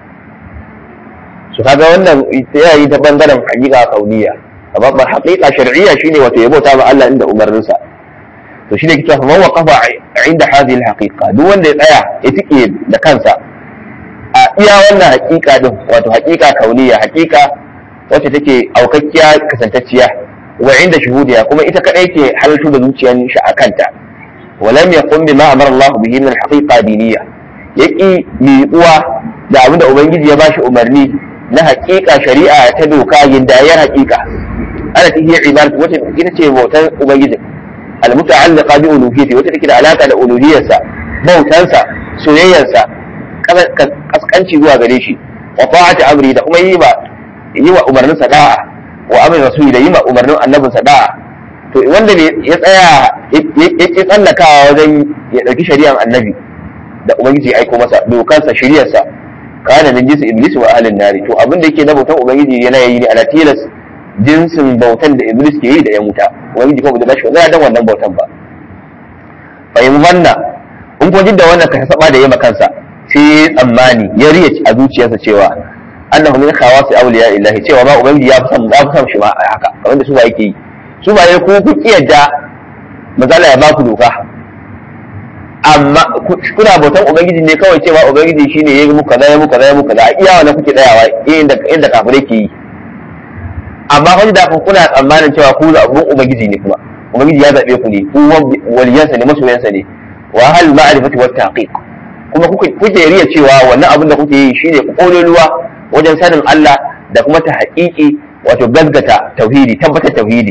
su kaga wannan yana yi ta bangaren hakika kauniya amma ba hakika shar'iyya shine wato ya bauta ma Allah inda umarninsa to shine kike fa man waqafa inda hadhihi al-haqiqa duk wanda ya tsaya ya tike da kansa a iya wannan hakika din wato hakika kauniya hakika wacce take aukakkiya kasantacciya wa inda shuhudiya kuma ita kadai ke halartu da zuciyar shi a kanta ولم يقم بما امر الله به من الحقيقه دينيه yaki miƙuwa da abin da ubangiji ya bashi umarni na haƙiƙa shari'a ta doka gindayar haƙiƙa ana ta hiyar ibadatu wacce ita ce bautar ubangiji almuta'alliqa bi uluhiyyati wacce take da alaka da uluhiyyarsa bautansa soyayyarsa kaskanci zuwa gare shi wa ta'ati amri da kuma yi ba yi wa umarnin da'a wa amri rasuli da yi ma umarnin annabin da'a to wanda ya tsaya ya ki tsallakawa wajen ya ɗauki shari'ar annabi da ubangiji ya aiko masa dokansa shari'arsa kana min jinsi iblis wa ahlin nari to abin da yake na bautan ubangiji yana yi ne ala tilas jinsin bautan da iblis ke yi da ya muta ubangiji kuma bai bashi wannan dan wannan bautan ba fa in wanna in ko da wannan ka saba da yema kansa sai tsammani ya riya a zuciyarsa cewa annahu min khawasi awliya illahi cewa ma ubangiji ya fi son ya fi son shi ma haka kamar da su ba yake yi su ba ku ku kiyarda mazala ya baku doka amma kuna bautan ubangiji ne kawai cewa ubangiji shine ya yi muku kaza ya muku kaza ya muku kaza a iya wannan kuke tsayawa inda inda kafirai ke yi amma wani da kun kuna tsammanin cewa ku zaɓin ubangiji ne kuma ubangiji ya zaɓe ku ne ku waliyansa ne masoyansa ne wa hal ma'rifati wat taqiq kuma kuke riya cewa wannan abin da kuke yi shine kololuwa wajen sanin Allah da kuma ta haƙiƙi wato gaggata tauhidi tabbatar tauhidi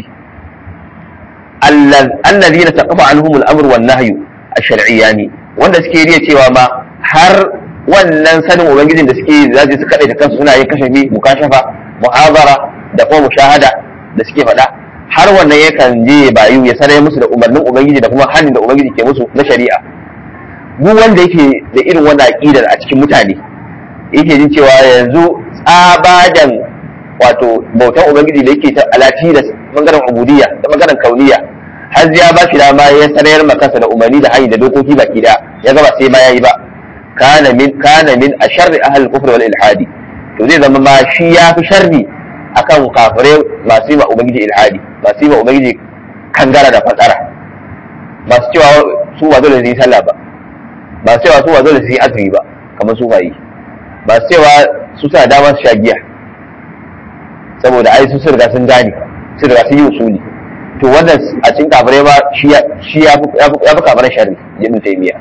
allazina taqafa anhum al-amr wan nahyu ash-shar'iyyani wanda suke riya cewa ma har wannan sanin ubangijin da suke za su kaɗai da kansu suna yin kashafi mukashafa muhabara da kuma mushahada da suke faɗa har wannan yakan je bayu ya sanar musu da umarnin ubangiji da kuma hannun da ubangiji ke musu na shari'a duk wanda yake da irin wannan aqidar a cikin mutane yake jin cewa yanzu tsabadan wato bautan ubangiji da yake ta alati da bangaren ubudiyya da bangaren kauniya har ya ba shi dama ya sanar makansa da umarni da hanyar da dokoki baki da ya gaba sai ma yayi ba kana min kana min asharri ahli kufr wal ilhadi to zai zama ma shi ya fi sharri akan kafire masu yi ma ubangiji ilhadi masu yi ma ubangiji kangara da fatsara masu cewa su ba dole su yi sallah ba masu cewa su ba dole su yi azumi ba kamar su yi masu cewa su suna dama su sha giya saboda ai su riga sun gane su riga sun yi usuli to wannan a cikin kafirai ma shi ya fi kafirai sharri ibn taymiya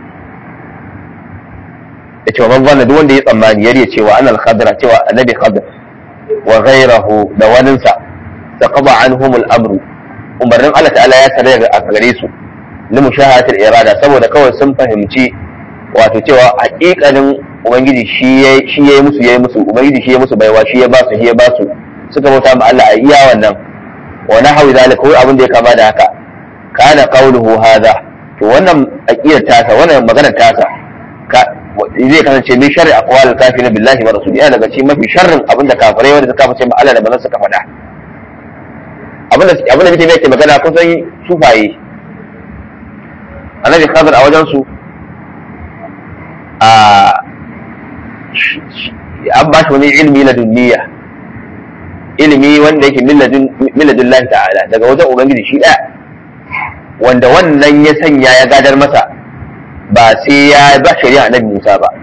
da cewa man wannan duk wanda ya tsammani ya cewa an al-khadra cewa annabi khadr wa ghayrahu da waninsa taqaba anhum al-amru umarnin Allah ta'ala ya tare a gare su li mushahadatil irada saboda kawai sun fahimci wato cewa hakikanin ubangiji shi ya shi yayi musu yayi musu ubangiji shi ya musu baiwa shi ya ba su shi ya ba su suka bauta ma Allah a iya wannan wa nahwi zalika ko abin da ya kama da haka kana qawluhu hadha to wannan aqidar tasa wannan maganar tasa zai kasance min sharri aqwal kafirin billahi wa rasuli yana daga cikin mafi sharrin abin da kafirai wanda suka kafa ma Allah da manzon suka faɗa abin da abin da mutum yake magana kusan sufaye annabi khadir a wajen su a an ba shi wani ilmi ladunniya ilimi wanda yake milladun lahi ta'ala daga wajen ubangiji shi ɗaya wanda wannan ya sanya ya gadar masa ba sai ya ba shari'a annabi Musa ba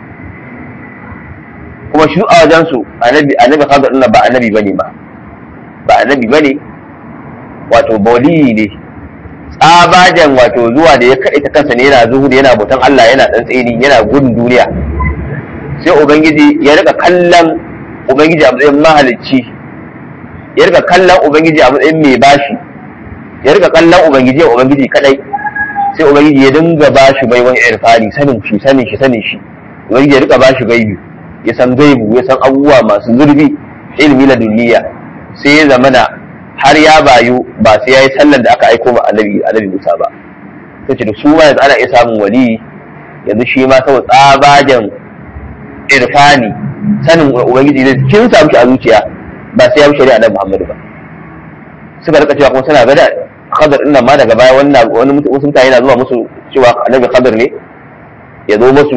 kuma shi a wajen su annabi annabi Khadir din ba annabi bane ba ba annabi bane wato bawli ne tsabajan wato zuwa da ya kaɗe ta kansa ne yana zuhuri yana bautan Allah yana tsantseni yana gudun duniya sai ubangiji ya rika kallon ubangiji a matsayin mahalicci ya rika kallon ubangiji a matsayin mai bashi ya rika kallon ubangiji ubangiji kadai sai ubangiji ya dinga ba shi baiwan irfani sanin shi sanin shi sanin shi ubangiji ya rika ba shi gaibi ya san gaibu ya san abubuwa masu zurfi ilmi na duniya sai ya zamana har ya bayu ba sai ya yi sallan da aka aiko ma annabi annabi Musa ba sai ce da su ma yanzu ana iya samun wali yanzu shi ma saboda tsabagen irfani sanin ubangiji da kin samu shi a zuciya ba sai ya bi shari'a annabi Muhammadu ba suka rika cewa kuma suna gada khadar din nan ma daga baya wannan wani wasu mutane na zuwa musu cewa annabi khadar ne ya zo musu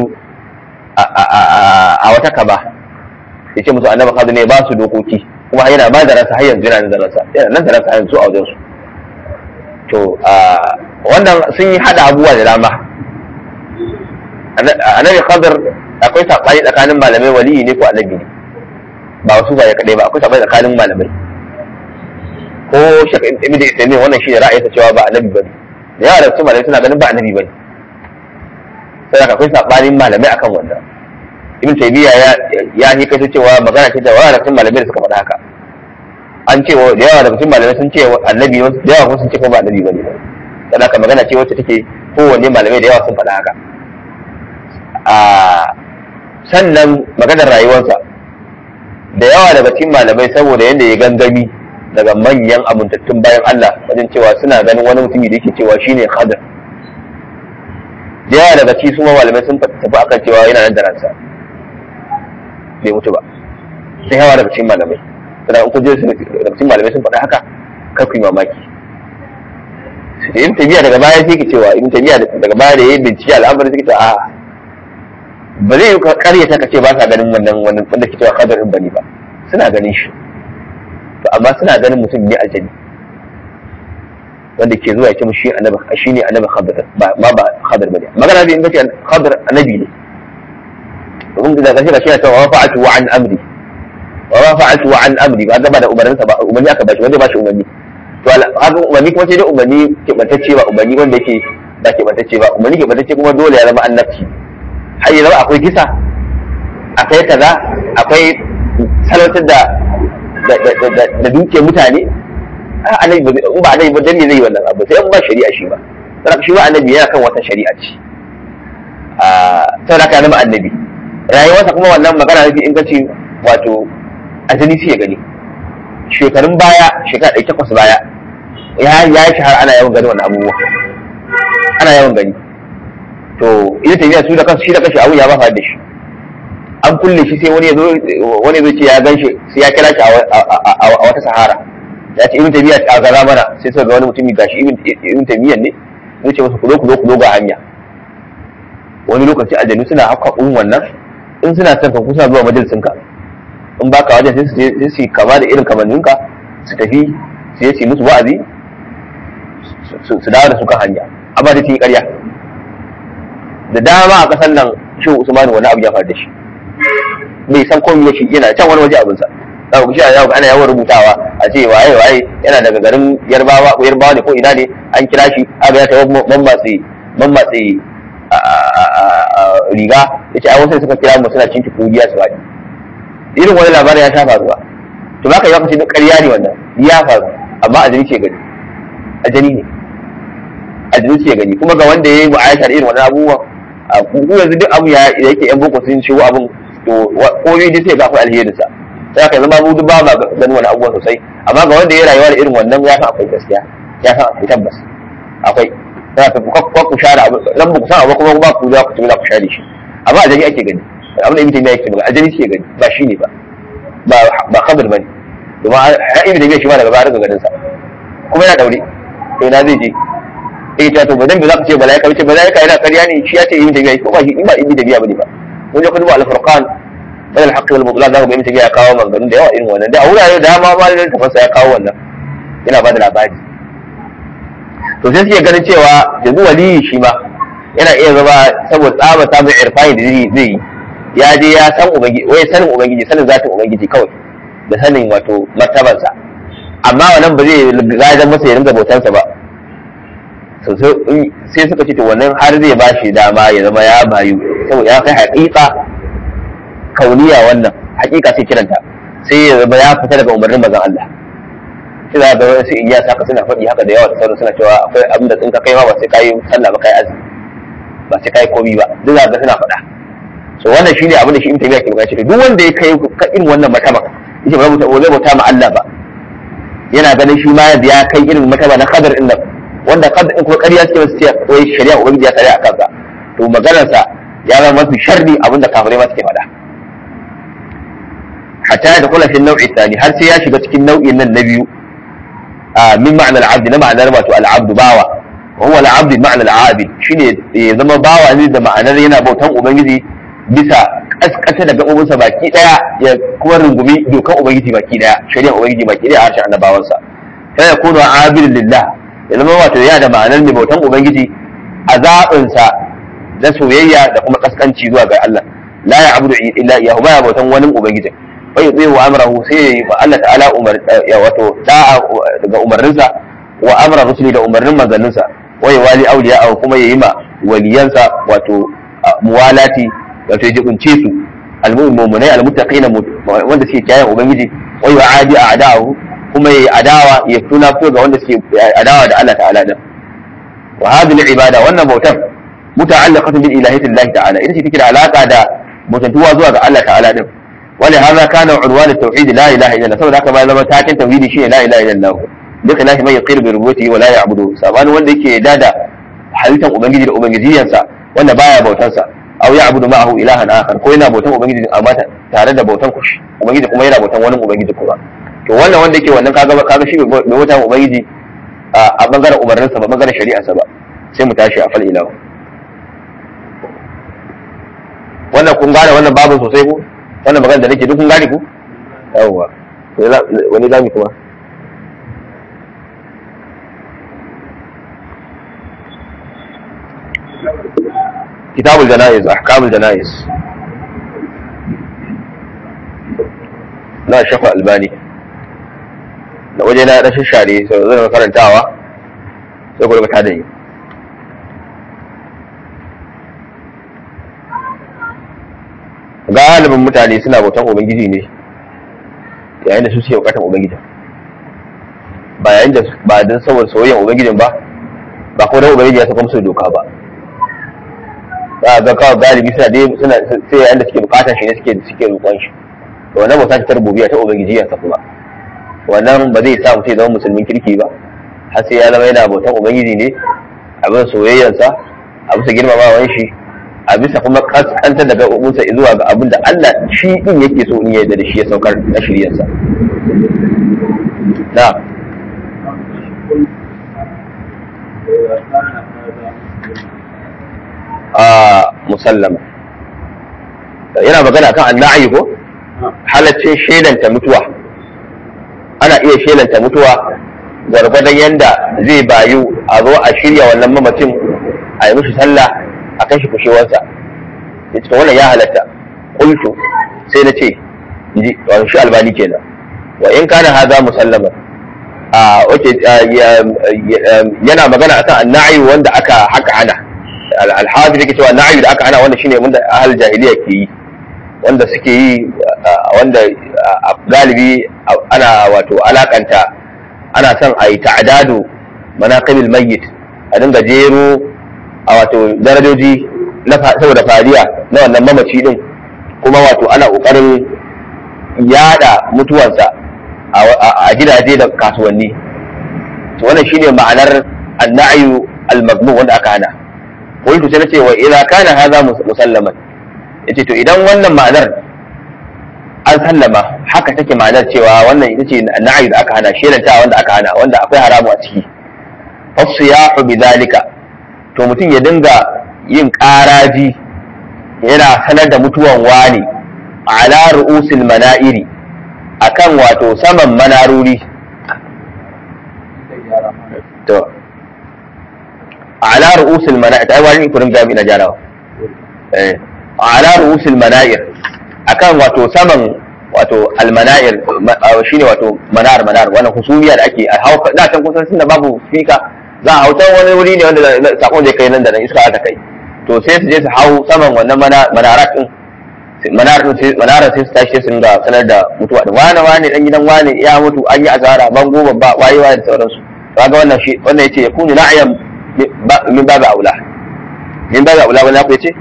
a wata kaba ya ce musu annabi khadar ne ba su dokoki kuma yana ba da ransa har yanzu yana da ransa yana nan da ransa har yanzu a wajen su to wannan sun yi hada abubuwa da dama annabi khadar akwai sabani tsakanin malamai waliyi ne ko annabi ne ba wasu ba ya kadai ba akwai sabani tsakanin malamai ko shaka ibn isaimin wannan shi ne ra'ayinsa cewa ba annabi bane da yawa da su malamai suna ganin ba annabi bane sai haka akwai sabanin malamai akan wannan ibn taymiya ya ya yi kai cewa magana ce da yawa da malamai da suka faɗa haka an ce da yawa da cikin malamai sun ce annabi da yawa kuma sun ce ko ba annabi bane dan haka magana ce wacce take kowanne malamai da yawa sun faɗa haka a sannan maganar rayuwarsa da yawa daga cikin malamai saboda yadda ya gangami daga manyan amintattun bayan Allah wajen cewa suna ganin wani mutumi da yake cewa shine Khadir da yawa daga ci su malamai sun tafi akan cewa yana nan da ransa bai mutu ba sai yawa daga cikin malamai sannan in kuje daga cikin malamai sun faɗa haka kar ku yi mamaki da ibn tabiya daga baya sai ke cewa ibn tabiya daga baya da yayin bincike al'amarin sai ke cewa a ba zai yi karyata ka ce ba sa ganin wannan wannan wanda ke cewa Khadir din bane ba suna ganin shi to amma suna ganin mutum ne aljani wanda ke zuwa ya ce mu shi annabi shi ne annabi khadir ba ma ba khadir bane magana bi in kace khadir annabi ne domin da kace shi ta wa fa'atu wa an amri wa fa'atu wa an amri ba gaba da umarninsa ba umarni aka bashi wanda ba shi umarni to haka umarni kuma sai dai umarni ke bantacce ba umarni wanda yake ba ke bantacce ba umarni ke bantacce kuma dole ya zama annabci har ya zama akwai kisa akwai kaza akwai salautar da da duke mutane annabi ba in ba annabi ba dan ne zai yi wannan abu sai in ba shari'a shi ba saboda shi ba annabi yana kan wata shari'a ce a saboda ka zama annabi rayuwarsa kuma wannan magana ne in kace wato azali sai ya gani shekarun baya shekara ɗari takwas baya ya ya shahara ana yawan gani wannan abubuwa ana yawan gani to ita tafiya su da kansu shi da kanshi abu ya ba da shi an kulle shi sai wani ya zo wani zo ce ya gan shi sai ya kira shi a wata sahara ya ce ibn tabiya a gaza mana sai suka ga wani mutumi gashi ibn tabiyan ne zai ce masa kulo kulo kulo ga hanya wani lokaci aljanu suna haka un wannan in suna son ka kusa zuwa majalisin ka in baka wajen sai su sai su kama da irin kamanninka su tafi su yi musu wa'azi su dawo da su kan hanya amma da yi ƙarya da dama a ƙasar nan shi usmanu wani abu ya faru da shi bai san komai shi yana can wani waje abinsa za ku shi ana yawan rubutawa a ce waye waye yana daga garin yarbawa ko yarbawa ne ko ina ne an kira shi aga ya tawo mammatsi mammatsi riga ya ce ai wasu suka kira mu suna cinki kugiya su faɗi irin wani labarin ya sha faruwa to baka yi kace duk ƙarya ne wannan ya faru amma a jini ce gani a jini ne a jini ce gani kuma ga wanda ya yi mu'ayashar irin wannan abubuwan a ku yanzu duk abu ya yake yan boko sun shigo abin to koyi dai sai ga akwai alherinsa sai ka zama mu duk ba ma ganin wani abubuwa sosai amma ga wanda ya rayuwa da irin wannan ya san akwai gaskiya ya san akwai tabbas akwai sai ka ku ku share abu dan ba ku san abu kuma ba ku za ku ci za ku share shi amma a jani ake gani abin da ibn taymiya yake magana a jani suke gani ba shi ne ba ba ba khabar bane domin a ibn taymiya shi ma daga baya ganin sa kuma yana daure to ina zai je eh ta to ba dan ba za ka ce malaika ce malaika yana ƙarya ne shi ya ce ibn taymiya ko ba shi ba ibn taymiya bane ba mun je kudu al-furqan bayan al-haqq wal mutlan zaka ga ibn taymiya ya kawo maganganun da yawa irin wannan da a wurare da dama ma da tafasa ya kawo wannan yana ba da labari to sai suke ganin cewa yanzu waliyi shi ma yana iya zama saboda tsaba samun irfani da zai yi ya je ya san ubangiji wai sanin ubangiji sanin zatin ubangiji kawai da sanin wato martabansa amma wannan ba zai gajan masa ya ringa bautansa ba sai suka ce to wannan har zai ba shi dama ya zama ya bayu saboda ya kai haƙiƙa kauniya wannan haƙiƙa sai kiranta sai ya zama ya fita daga umarnin mazan Allah sai za ga wasu iya saka suna faɗi haka da yawa da sauran suna cewa akwai abin da in ka kai ma ba sai kai sallah ba kai azumi ba sai kai komi ba duk za ga suna faɗa so wannan shine abin da shi in tabiya ke magana shi duk wanda ya kai ka irin wannan mataba yace ba mutum zai bauta ma Allah ba yana ganin shi ma ya kai irin mataba na kadar din nan wanda kadar din kuma ƙarya suke masu ce wai shari'a ubangiji ya tsare a kansa to maganarsa ya zama mafi sharri abin da kafirai ma suke faɗa hatta ya dakula fi nau'i tsani har sai ya shiga cikin nau'in nan na biyu min ma'anar abdi na ma'anar wato al'abdu bawa wa huwa al'abdi ma'anar al'abid shine ya zama bawa ne da ma'anar yana bautan ubangiji bisa kaskata da gabobinsa baki daya ya kuma rungumi dokan ubangiji baki daya shari'ar ubangiji baki daya a harshen annabawansa fa yakunu abidin lillah ya zama wato yana da ma'anar mai bautan ubangiji a zaɓinsa na soyayya da kuma kaskanci zuwa ga Allah la ya abudu illa iyahu baya bautan wani ubangiji wa yuti wa amrahu sai ya Allah ta'ala umar ya wato da'a daga umarninsa wa amra rusuli da umarnin manzanninsa wa ya wali awliya kuma yayi ma waliyansa wato muwalati wato ya jibince su almu'minai almuttaqina wanda suke kiyaye ubangiji wa yu'adi a'da'ahu kuma yayi adawa ya tuna fito ga wanda suke adawa da Allah ta'ala din wa hadhihi al-ibada wannan bautan muta'allaqatun bil ilahiyati Allah ta'ala ita ce take da alaka da mutuntuwa zuwa ga Allah ta'ala din wani hada kana unwan at-tauhid la ilaha illallah saboda haka ma zama takin tauhidi shine la ilaha illallah duka lahi mai yaqir bi rububiyyati wa la ya'budu sabani wanda yake yarda da halittar ubangiji da ubangijiyansa wanda baya bautan sa aw ya'budu ma'ahu ilahan akhar ko yana bautan ubangiji amma tare da bautan kushi ubangiji kuma yana bautan wani ubangiji kuma to wannan wanda yake wannan kaga kaga shi bai bautan ubangiji a bangaren umarninsa ba bangaren shari'arsa ba sai mu tashi a fal ilahu wannan kun gane wannan babin sosai ko wannan magana da nake duk kun gane ku yawwa wani zami kuma كتاب الجنائز أحكام الجنائز لا شيخ الألباني da waje na rashin share sau zai karantawa sai kuma ta da yi galibin mutane suna bautan ubangiji ne yayin da su suke bukatar ubangijin ba yayin da ba don saboda soyayyen ubangijin ba ba kuma don ubangiji ya saka musu doka ba za ga kawai galibi suna dai suna sai yayin da suke bukatar shi ne suke suke roƙon shi to wannan bauta ta rububiyya ta ubangiji ya kuma wannan ba zai sa mutum ya zama musulmin kirki ba har sai ya zama yana bautan ubangiji ne abin soyayyansa a bisa girmamawan shi a bisa kuma kaskantar daga umunsa zuwa ga abin da Allah shi din yake so in yarda da shi ya saukar na shiryarsa na a musallama yana magana kan anna'i ko halaccin shelanta mutuwa ana iya shelanta mutuwa gwargwadon yanda zai bayu a zo a shirya wannan mamacin a yi mishi sallah a kan shi kushewarsa ya ce wannan ya halatta kultu sai na ce ji wani shi albani kenan wa in kana haza musallama a wace yana magana akan anna'i wanda aka haka ana alhafi yake cewa na'i da aka ana wanda shine wanda ahal jahiliya ke yi wanda suke yi wanda galibi ana wato alakanta ana son a yi ta'adadu manaqibul mayyit a dinga jero a wato darajoji na saboda fariya na wannan mamaci din kuma wato ana kokarin yada mutuwarsa a gidaje da kasuwanni to wannan shine ma'anar annayu al-mazmum wanda aka hana qultu sai nace wa idza kana hadha musallaman yace to idan wannan ma'anar an sallama haka take ma'anar cewa wannan ita ce annayu da aka hana shelanta wanda aka hana wanda akwai haramu a ciki fasiyahu bidhalika to mutum ya dinga yin ƙaraji yana sanar da mutuwan wani ala ru'usil mana'iri akan wato saman manaruri to ala ru'usil mana'ir ai wani kurin gami na jarawa eh ala ru'usil mana'ir akan wato saman wato almana'ir shine wato manar manar wannan husumiya da ake a hauka da can kusan sun da babu fika za a hautar wani wuri ne wanda sakon zai kai nan da nan iska aka kai to sai su je su hau saman wannan manarat din manara sai su tashi su ringa sanar da mutuwa da wane wane dan gidan wane ya mutu an yi asara bango babba waye waye da sauransu kaga wannan shi wannan yace ya kunu na'yan min babu aula min babu aula wala ku yace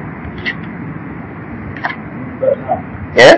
eh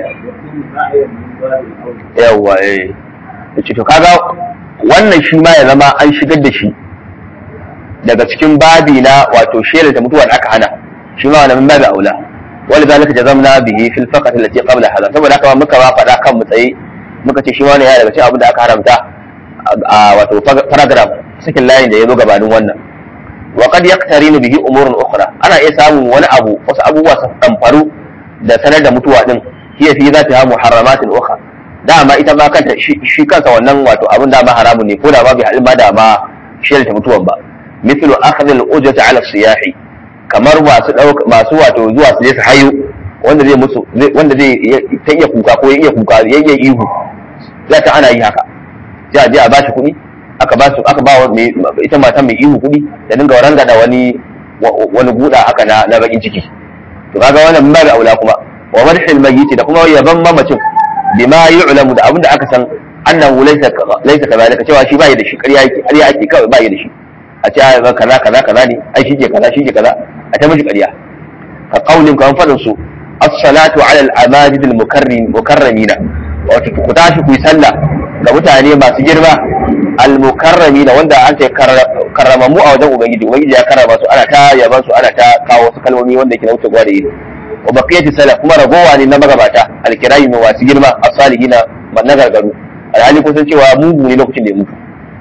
yawa eh yace to kaga wannan shi ma ya zama an shigar da shi daga cikin babi na wato shela ta mutuwa da aka hana shi ma wannan min babu aula ولذلك جزمنا به في الفقرة التي قبل هذا saboda haka muka ba faɗa kan mu tsaye muka ce shi wani ya daga cikin abin da aka haramta a wato paragraph sakin layin da ya zo gabanin wannan wa qad yaqtarinu bihi umurun ukhra ana iya samun wani abu wasu abubuwa su tamfaru da sanar da mutuwa din hiya fi zatiha muharramatin ukhra dama ita ma kanta shi kansa wannan wato abin da ma haramun ne ko da ba bi halin ma da ma shi ta mutuwan ba mithlu akhdh al-ujrati ala siyahi kamar masu ɗauka masu wato zuwa su je su hayo wanda zai musu wanda zai ta iya kuka ko ya iya kuka ya iya ihu za ta ana yi haka sai a je a bashi kuɗi aka ba su aka ba ita matan mai ihu kuɗi da dinga ranga da wani wani guda haka na na bakin ciki to kaga wannan ba da aula kuma wa madhil mayyit da kuma yaban mamacin bima yu'lamu da abinda aka san annahu laysa laysa kadhalika cewa shi bai da shi ƙarya yake ƙarya ake kawai bai da shi a ce ai kaza kaza kaza ne ai shi ke kaza shi ke kaza a ta miji ƙarya ka kaulin kan fadin su as-salatu ala al-amajid al-mukarrim mukarramina wato ku tashi ku yi sallah ga mutane masu girma al-mukarramina wanda an ce karramamu a wajen ubangiji ubangiji ya karrama su ana ta yaban su ana ta kawo wasu kalmomi wanda yake na wuce gwada ido wa baqiyati salaf kuma ragowa ne na magabata al-kirami masu girma as-salihina na gargaru alhali kun san cewa mugu ne lokacin da ya mutu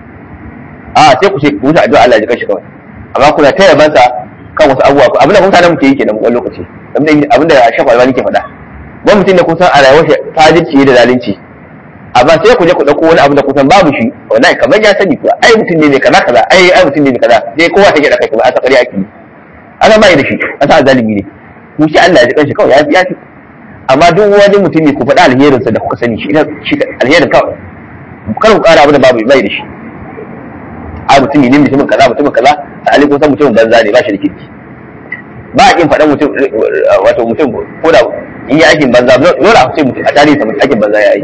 a sai ku ce ku mutu addu'a Allah ya kashi kawai amma kuna ta yabansa kan wasu abubuwa ko abinda mutanen mu ke yi kenan wani lokaci abinda shafa albani ke faɗa wani mutum da kun san a rayuwar shi fajirci da zalunci amma sai ku je ku ɗauko wani abu da kun san babu shi wallahi kamar ya sani kuwa ai mutum ne mai kaza kaza ai ai mutum ne mai kaza sai kowa take da kai kuma asa ƙarya ake yi ana bai da shi asa zalimi ne ku shi Allah ya ji kanshi kawai ya fi ya fi amma duk wani mutum ne ku faɗa alherinsa da kuka sani shi alherin kawai kar ku ƙara abu da babu bai da shi a mutum ne mutumin kaza mutumin kaza a ali kun san mutumin banza ne ba shi da kirki ba a kin faɗan mutum wato mutum ko da in yi aikin banza dole a ce mutum a tarihi mutum aikin banza ya yi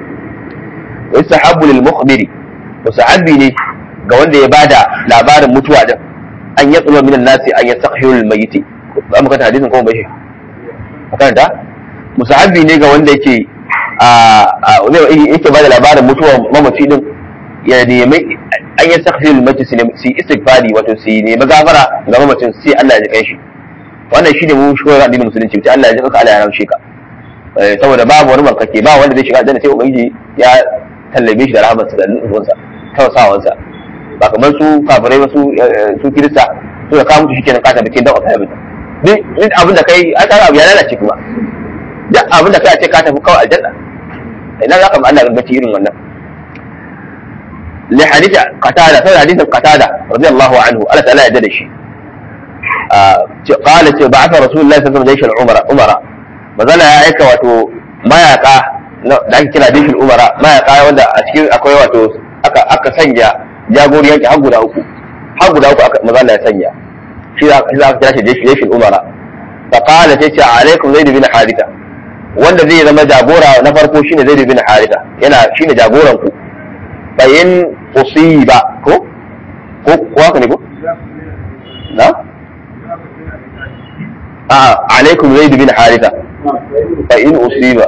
wa sahabu lil mukhbiri wa sahabi ne ga wanda ya bada labarin mutuwa din an ya tsuma minan nasi an ya sakhiru lil mayyiti ba mu kanta hadisin kuma bai shi makaranta musahabi ne ga wanda yake a yake bada labarin mutuwa mamaci din ya nemi an yi sakfil mace su yi istighfari wato su nemi gafara ga mamacin sai Allah ya kai shi wannan shi ne mu shi koyar addinin musulunci sai Allah ya ji Allah ya ramshe ka saboda babu wani bankake ba wanda zai shiga aljanna sai ubangiji ya tallabe shi da rahmarsa da nufinsa tausawansa ba kamar su kafirai ba su su kirista su da kawo mutu shi kenan kata bikin dan wata yabin duk abin da kai an tsara abu ya lalace kuma duk abin da kai a ce ka tafi kawai aljanna ina za ka ma Allah gangaci irin wannan لحديث قتادة سوى حديث قتادة رضي الله عنه ألا تعالى يدد شيء قالت بعث رسول الله صلى الله عليه وسلم جيش العمراء أمراء مازال يا أيكا واتو ما يقع da ake kira dishin umara mayaka wanda a cikin akwai wato aka sanya jagori yanki har guda uku har guda uku aka maza ya sanya shi za ka kira shi dishin umara fa qala sai ce alaikum zaid bin haritha wanda zai zama jagora na farko shine zaid bin haritha yana shine jagoran ku bayin usiba ko ko ko haka ne ko na a alaikum zaid bin haritha fa in usiba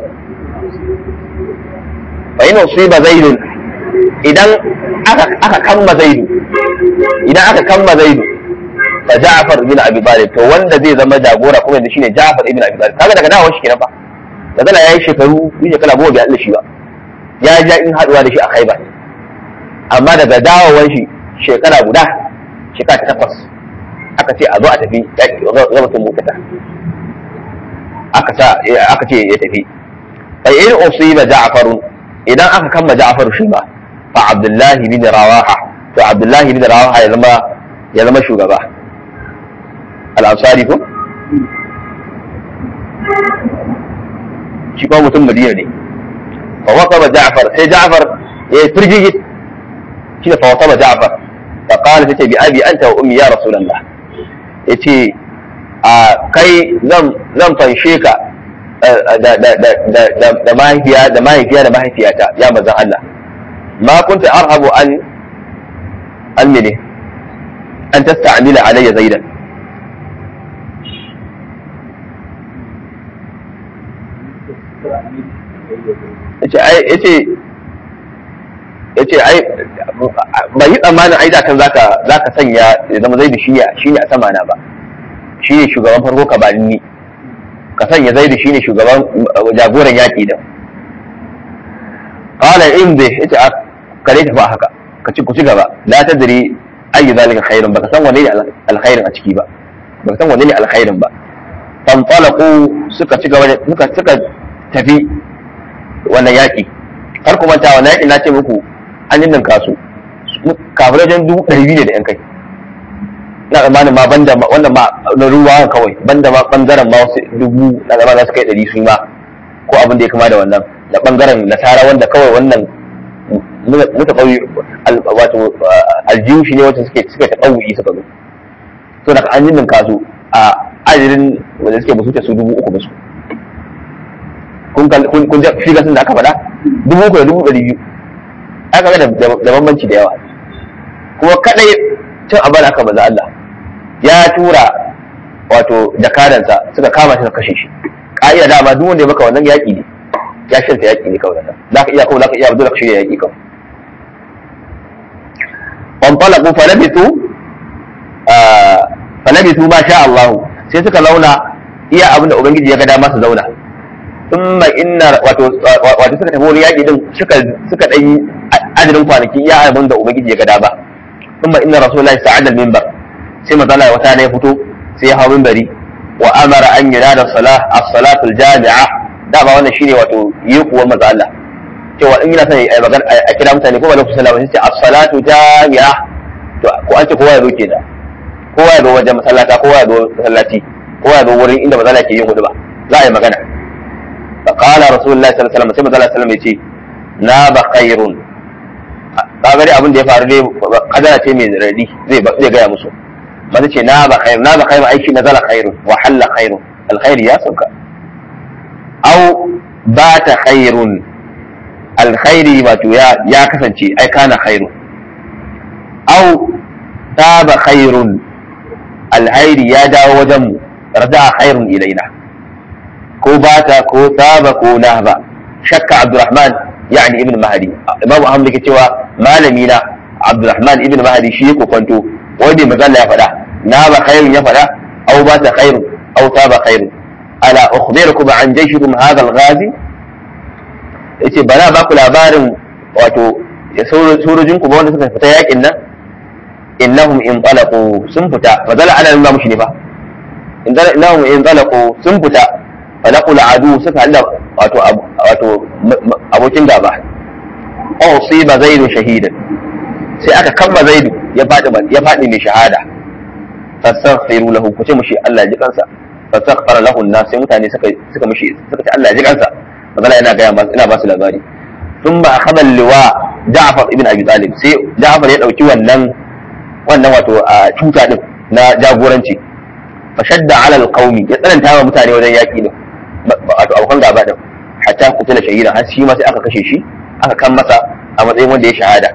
fa in usiba zaid idan aka aka kamma zaid idan aka kamma zaid fa Ja'far bin Abi Talib to wanda zai zama jagora kuma yanzu shine Ja'far ibn Abi Talib kaga daga dawo shi kenan fa daga yayi shekaru yi shekara goma bai Allah shi ba ya ja in haduwa da shi a Khaibar amma daga dawowar shi shekara guda shekara ta takwas aka ce a zo a tafi zabatun mutata aka sa aka ce ya tafi fa in usiba ja'farun idan aka kama ja'far shi ba fa abdullahi bin rawaha to abdullahi bin rawaha ya zama ya zama shugaba al-ansari ko shi kuma mutum madina ne fa waqaba ja'far sai ja'far ya firgigi shi da fa waqaba ja'far fa qala tace bi abi anta wa ummi ya rasulullah yace a kai zan zan fanshe ka da mahaifiya da mahaifiya da mahaifiyata ya manzon Allah ma kunta arhabu an an mene an tasta'mila alayya zaidan yace ai yace yace ai bai yi tsammanin ai da kan zaka zaka sanya ya zama zaidu shine shine a sama na ba shine shugaban farko ka bani ni ka sanya zaidu shine shugaban jagoran yaki din qala in bi ita kare ta ba haka ka ci ku ci gaba la tadri ayi zalika khairun baka san wanne ne alkhairin a ciki ba baka san wanne ne alkhairin ba fantalaqu suka ci gaba suka suka tafi wannan yaki har kuma ta wannan yaki na ce muku an yi ninka su kafirai dubu ɗari biyu ne da yan kai na tsammanin ma banda wannan ma na ruwa kawai banda ma bangaren ma wasu dubu na zama za su kai ɗari su ma ko abin da ya kama da wannan da bangaren nasara wanda kawai wannan muka ƙauye wato aljihu shi ne wacce suke suka ta ƙauye suka zo to da an yi ninka su a ajirin wanda suke basu su dubu uku basu kun kun ji figa sun da aka faɗa dubu uku da dubu ɗari biyu aka ga da bambanci da yawa kuma kadai cin abin aka maza Allah ya tura wato jakadansa suka kama shi suka kashe shi ka'ida dama duk wanda ya maka wannan yaƙi ne ya shirta yaƙi ne kawai nan za ka iya kawai za ka iya dole ka shirya yaƙi kawai wanfalaku falabitu falabitu ma sha Allah sai suka launa iya abin da ubangiji ya ga dama su zauna thumma inna wato wato suka tafi wani yaƙi din suka suka dan adadin kwanaki iya abin da ubangiji ya ga dama thumma inna rasulullahi sa'ada al-minbar sai manzala wata ne fito sai ya hawo minbari wa amara an yunada salah as-salatu al-jami'a dama wannan shine wato yi kuwa manzo Allah cewa in yana son ai magana a kira mutane ko ba lokacin sallah sai as-salatu jami'a to ko an ce kowa ya zo kenan kowa ya zo wajen masallata kowa ya zo masallaci kowa ya zo wurin inda manzo Allah ke yin hudu ba za a yi magana فقال رسول الله صلى الله عليه وسلم sai manzo Allah sallallahu alaihi wasallam yace na ba khairun kaga dai abin da ya faru dai kadara ce mai radi zai zai gaya musu mace ce na ba khair na ba khair aiki na zala khairun wa halla khairun alkhairi ya sauka au ba ta khairun alkhairi wato ya ya kasance ai kana khairun au ta ba khairun alkhairi ya dawo wajen mu rada khairun ilaina ko bata ko saba ko nahba shakka abdurrahman yani ibn mahdi imamu ahmad yake cewa malami na abdurrahman ibn mahdi shi yake kwanto wanda magana ya faɗa na ba khairun ya faɗa aw bata khairun aw saba khairun ala ukhbirukum an jayshikum hadha al-ghazi yace bana ba ku labarin wato sojojin ku ba wanda suka fita yakin nan innahum in talaqu sun fita fa zala ana nuna mushi ne fa innahum in talaqu sun fita falaqul adu suka halla wato wato abokin gaba aw siba zaidu shahidan sai aka kamba zaidu ya fadi ya fadi mai shahada fastaghfiru lahu ku ce mushi Allah ji kansa fastaghfara lahu an-nas sai mutane suka suka mushi suka ce Allah ji kansa magana yana ga ina ba su labari thumma akhadha al-liwa Ja'far ibn Abi Talib sai Ja'far ya dauki wannan wannan wato a tuta din na jagoranci fashadda ala al-qaumi ya tsananta wa mutane wajen yaki din wato abokan gaba din hatta kutula shahida har shi ma sai aka kashe shi aka kan masa a matsayin wanda ya shahada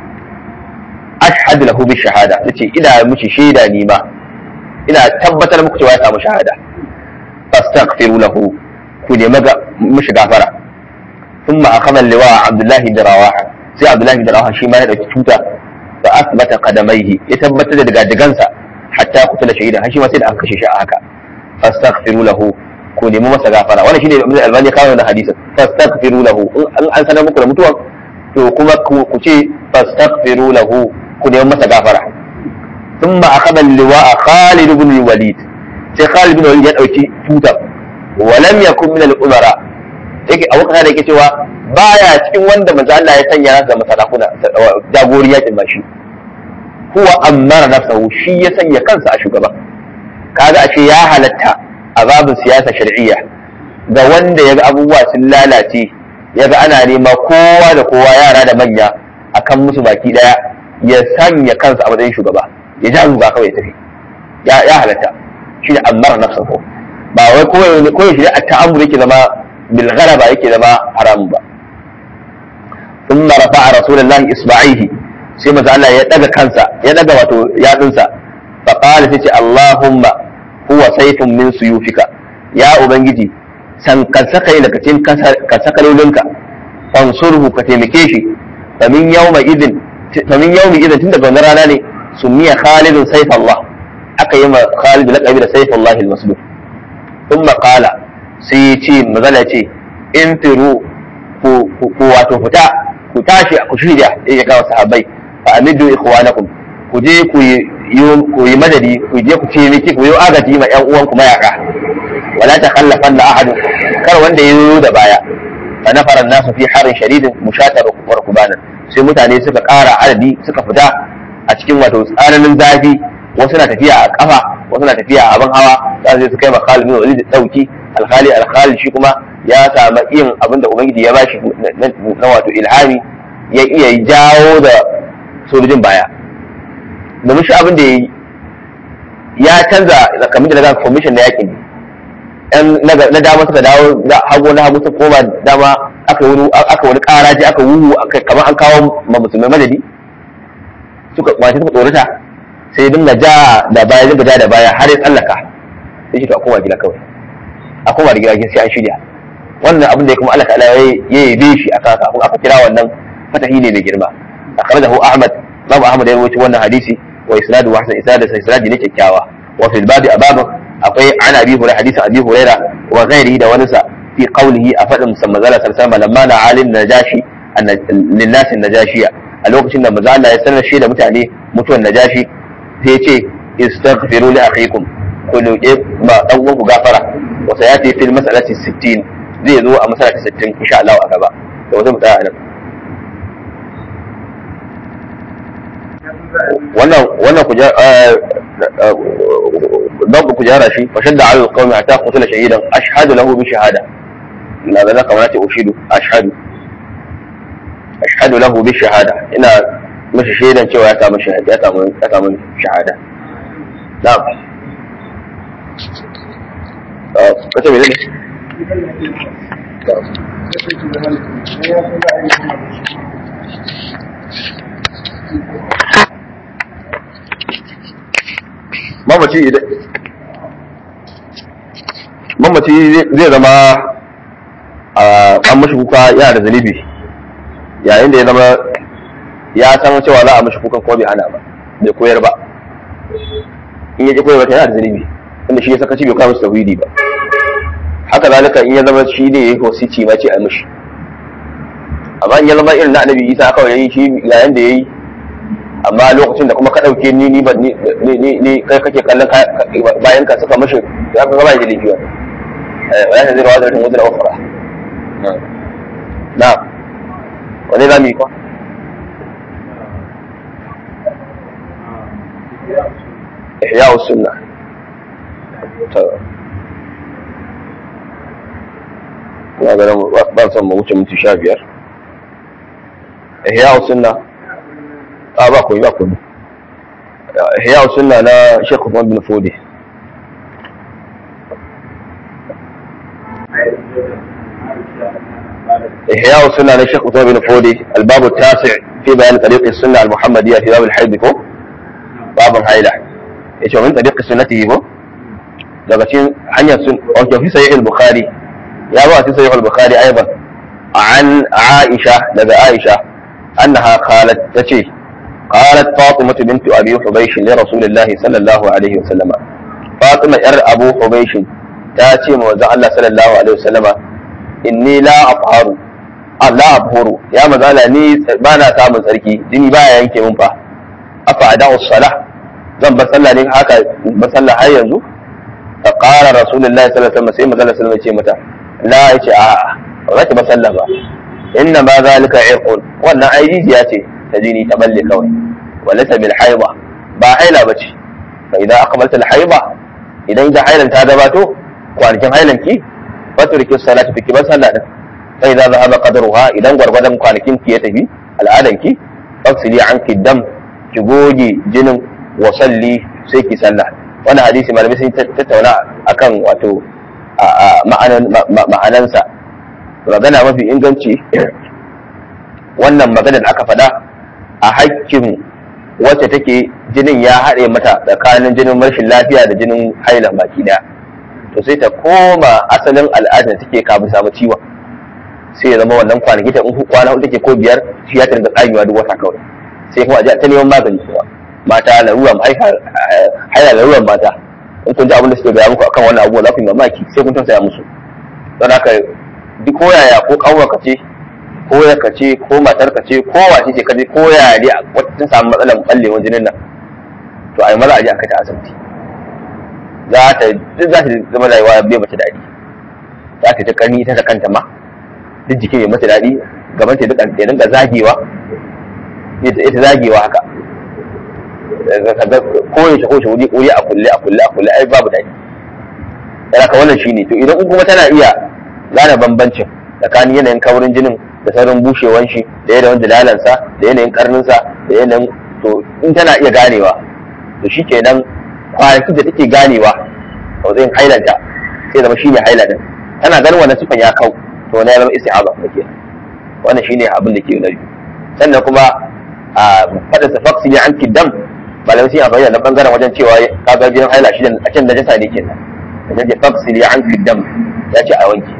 ashhad lahu bi shahada nace ina miki shaida ni ma ina tabbatar muku cewa ya samu shahada fastaghfiru lahu ku ne maga mishi gafara thumma akhadha liwa abdullahi bin rawaha sai abdullahi bin rawaha shi ma ya dauki tuta fa asbata qadamaihi ya tabbatar da daga digansa hatta kutula shahida har shi ma sai da aka kashe shi a haka fastaghfiru lahu ku nemi masa gafara wannan shine Ibn Albani kawo da hadisin fastaghfiru lahu in an sanar muku da mutuwa to kuma ku ce fastaghfiru lahu ku nemi masa gafara thumma akhadha al-liwa'a Khalid ibn al-Walid sai Khalid ibn al-Walid ya dauki tuta wa lam yakun min al-umara yake a wakana da yake cewa baya cikin wanda manzo Allah ya sanya nasa masarakuna jagori yakin ba shi huwa ammara nafsahu shi ya sanya kansa a shugaba kaga ashe ya halatta a babin siyasa shar'iyya ga wanda ya ga abubuwa sun lalace ya ga ana nema kowa da kowa yara da manya akan musu baki daya ya sanya kansa a matsayin shugaba ya ja ruga kawai ya tafi ya halatta shi ne ammar nafsahu ba wai koyi koyi shi a ta'ammur yake zama bil ghalaba yake zama haramun ba ثم رفع رسول الله إصبعيه sai maza Allah ya daga kansa ya daga wato yatsunsa fa qala sai ce Allahumma huwa sayfun min suyufika ya ubangiji san kan saka daga cikin kan sakalolinka fansurhu ka taimake shi fa min yawma idin fa min yawmi idin tun daga wannan rana ne sumiya Khalid sayf Allah aka yi ma Khalid laqabi da sayf Allah al-maslul thumma qala sai ya ce maza ya ce intiru ku wato fita ku tashi ku shirya ya ga sahabbai fa amidu ikhwanakum ku je ku yi ku yi madadi ku je ku taimaki ku yi agaji ma ƴan uwan ku mayaka wala takhallafan la ahad kar wanda ya yi da baya fa nafara nasu fi harin shadidin mushatar wa rukubanan sai mutane suka ƙara adadi suka fita a cikin wato tsananin zafi wasu na tafiya a kafa wasu na tafiya a abin hawa za su je su kai ma Khalid bin Walid dauki alkhali alkhali shi kuma ya samu yin abin da ubangiji ya bashi na wato ilhami ya iya jawo da sojojin baya domin shi abin da ya yi ya canza kamar da daga commission na yakin na dama suka dawo hagu na hagu suka koma dama aka wani aka wani karaji aka wuhu kamar an kawo ma musulmai madadi suka wace suka tsorata sai dinga ja da baya dinga ja da baya har ya tsallaka sai shi to a koma gida kawai a koma da gida sai an shirya wannan abin da ya kuma Allah ta'ala ya yabe shi a kaka kafin aka kira wannan fatahi ne mai girma akhrajahu Ahmad Babu Ahmad ya rawaito wannan hadisi wa isnadu wa hasan isnadu sai isnadi ne kyakkyawa wa fil babi ababu akwai an abi hurairah hadisi abi hurairah wa ghairihi da wani sa fi qawlihi a fadin musamman zalla sallallahu alaihi lamma na alin najashi linnas najashiya a lokacin da manzo Allah ya sanar shi da mutane mutuwan najashi sai ya ce istaghfiru li akhikum ku roƙe ma dan uwanku gafara wa sayati fil mas'alati 60 zai zo a mas'alati 60 insha Allah a gaba da wata mutaya nan wannan wannan ku don ku jara shi fa shadda ala alqawmi hatta qutila shahidan ashhadu lahu bi shahada ina da zaka mana ce ushidu ashhadu ashhadu lahu bi shahada ina mashi shaidan cewa ya samu shahada ya samu ya samu shahada na'am kace me ne mamaci idan mamaci zai zama an mashi kuka yana da zunubi yayin da ya zama ya san cewa za a mashi kukan kuma bai hana ba bai koyar ba in ya ji koyar ba yana da zunubi inda shi ya saka ci bai kawo tauhidi ba haka zalika in ya zama shi ne ya yi wasici ma ce a mashi amma in ya zama irin na annabi isa kawai ya yi shi ga yanda ya yi amma lokacin da kuma ka ɗauke ni ni ni ni kai kake kallon bayan ka suka mashi ya ka gaba da laifi wa ya ta zira wa zarin wajen ofara na wani za mu yi kwa ihya sunna ta ina ganin ba son mu wuce minti sha biyar ihya sunna a ba ku ba ku ihya sunna na Sheikh Uthman bin Fodi ihya sunna na Sheikh Uthman bin Fodi الباب التاسع في بيان طريق السنة المحمدية في باب الحيض كو باب الحيلة ايش من طريق سنته كو daga cikin hanyar sun wato fi sahih al-bukhari ya ba fi sahih al-bukhari aiban an aisha daga aisha annaha qalat tace قالت فاطمة بنت أبي حبيش لرسول الله صلى الله عليه وسلم فاطمة ير أبو حبيش تاتي موزع الله صلى الله عليه وسلم إني لا أطهر لا أطهر يا مزالة ني بانا سامن سركي دني بايا ينكي منفا أفعداء الصلاة zan bar sallah ne haka bar sallah har yanzu fa qala rasulullahi sallallahu alaihi wasallam sai manzo sallallahu alaihi ce mata la yace a ba za ki bar sallah ba inna ma zalika irqun wannan ai rijiya ce ta jini ta balle kawai walata bil haida ba haila bace fa idan aqbalta al haida idan da hailan ta gabato kwanakin hailan ki faturki salatu fiki ban sallah din fa idan zahaba qadruha idan gwargwadon kwanakin ki ya tafi al'adan ki faksili anki dam ki goge jinin wa salli sai ki sallah wannan hadisi malamai sun tattauna akan wato ma'anansa magana mafi inganci wannan magana da aka faɗa a hakkin wacce take jinin ya haɗe mata tsakanin jinin rashin lafiya da jinin haila baki daya to sai ta koma asalin al'adar take kafin samu ciwon sai ya zama wannan kwanaki ta in kwana hudu take ko biyar shi ya targa tsagewa duk wata kawai sai kuma a ta neman magani kuma mata laruran haila laruran mata in kun ji abin da suke gaya muku akan wannan abubuwa za ku yi mamaki sai kun tausaya musu don haka duk ko yaya ko kanwarka ce ko yarka ce ko matarka ce ko wace ce kaje ko yaya dai wata samu matsalar ballewar jinin nan to a yi maza a je a kai ta asibiti za ta duk za ta zama rayuwa bai mata daɗi za ta ta karni ita da kanta ma duk jikin ya mata daɗi gaban ta duka ya dinga zagewa ita zagewa haka ko ya shi ko shi wuri wuri a kulle a kulle a kulle ai babu daɗi yana ka wannan shine to idan kuma tana iya gane bambancin tsakanin yanayin kaurin jinin da saurin bushewan shi da yanayin dalalansa da yanayin karninsa da yanayin to in tana iya ganewa to shi kenan kwanakin da take ganewa a wajen hailanta sai zama shine haila din tana ganin wannan sifan ya kau to wani ya zama isti'aza ke wannan shine abin da ke nabi sannan kuma a fadin sa faksi ne an kiddam malamai sun yi amfani da bangaren wajen cewa kaga jinin haila shi a can najasa ne kenan wajen ce faksi ne an kiddam ya ce a wanke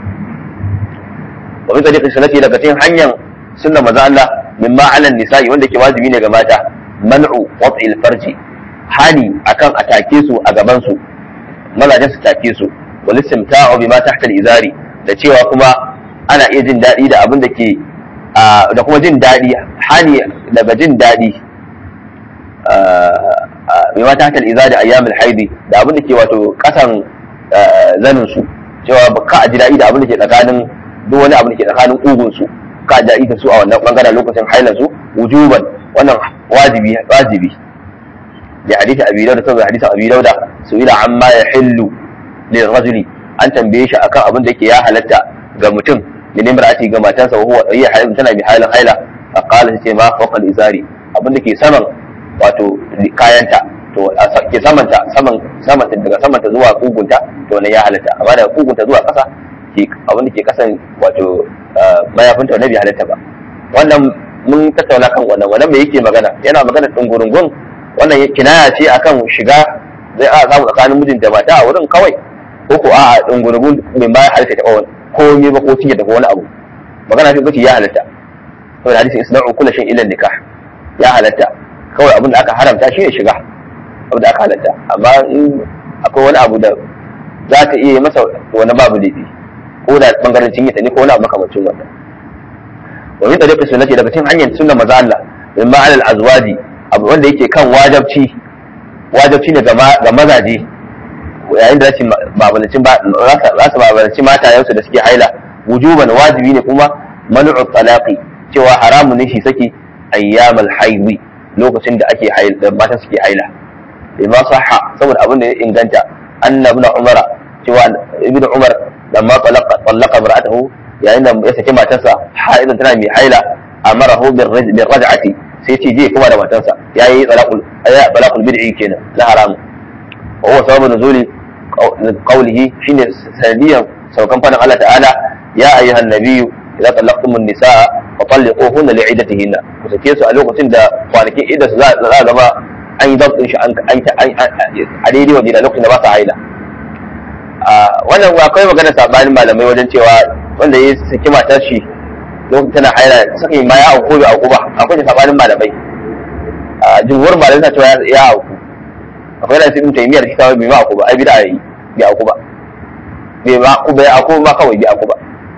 wa bi tariqi sunnati daga cikin hanyar sunna maza Allah mimma ala nisa'i wanda ke wajibi ne ga mata man'u wat'il farji hani akan a take su a gaban su mazajen su take su wal istimta'u bima tahta al-izari da cewa kuma ana iya jin daɗi da abin da ke da kuma jin daɗi hani daga jin daɗi bima tahta al-izari ayyam al-haidi da abin da ke wato kasan zanin su cewa ba ka ji daɗi da abin da ke tsakanin duk wani abin da ke tsakanin kugun su ka ji daɗi da su a wannan bangaren lokacin hailan su wujuban wannan wajibi wajibi لحديث ابي داود saboda hadisin abi dauda su'ila amma yahillu lil rajuli an tambaye shi akan abin da yake ya halatta ga mutum min imra'ati ga matansa wa huwa hiya hailun tana bi halin haila fa qala sai ma fawqa al izari abin da ke saman wato kayanta to ke samanta saman samanta daga samanta zuwa kugunta to ne ya halatta amma daga kugunta zuwa kasa ke abin da ke kasan wato mayafinta wannan bai halatta ba wannan mun tattauna kan wannan wannan me yake magana yana magana dungurungun wannan kinaya ce akan shiga zai a samu tsakanin mijin da mata a wurin kawai ko ko a dungurungun mai bayan halitta ta kawai ko me ba ko cinye da wani abu magana ce kace ya halatta saboda hadisi isna'u kullu shay'in ila nikah ya halatta kawai abin da aka haramta shi ne shiga abin da aka halatta amma in akwai wani abu da za ta iya masa wani babu laifi ko da bangaren cinye ta ne ko wani abu makamancin wannan wa min tariqi sunnati daga cikin hanyar sunnar maza Allah min ma'al azwaji abu wanda yake kan wajabci wajabci ne ga mazaje yayin da za su babalanci matayensu da suke haila wujuban wajibi ne kuma manu'u talaqi cewa haramun ne shi saki ayyamal haidi lokacin da ake haila da matan suke haila bima sahha saboda abin da ya inganta anna ibn umar cewa ibn umar lamma talaqa talaqa imra'atahu yayin da ya saki matarsa haidan tana mai haila amarahu bir raj'ati sai ce je kuma da matansa ya yi talaqul bid'i kenan na haramu wa huwa sababu nuzuli qawlihi shine sanadiyan saukan fadin Allah ta'ala ya ayyuhan nabiyyu idza talaqtumun nisaa fa talliquhunna li'iddatihinna ku sake su a lokacin da kwanakin idda su za a gaba an yi dabtin shi a daidai wajen lokacin da ba su haila wannan akwai magana sabanin malamai wajen cewa wanda ya saki matar shi lokacin tana haila suka yi ma ya auku bai auku ba akwai da sabanin malamai a jumhur malamai na cewa ya auku akwai da ibn taymiyya da kitabai bai ma auku ba ai bid'a yi bai auku ba bai ma auku bai auku ba kawai bai auku ba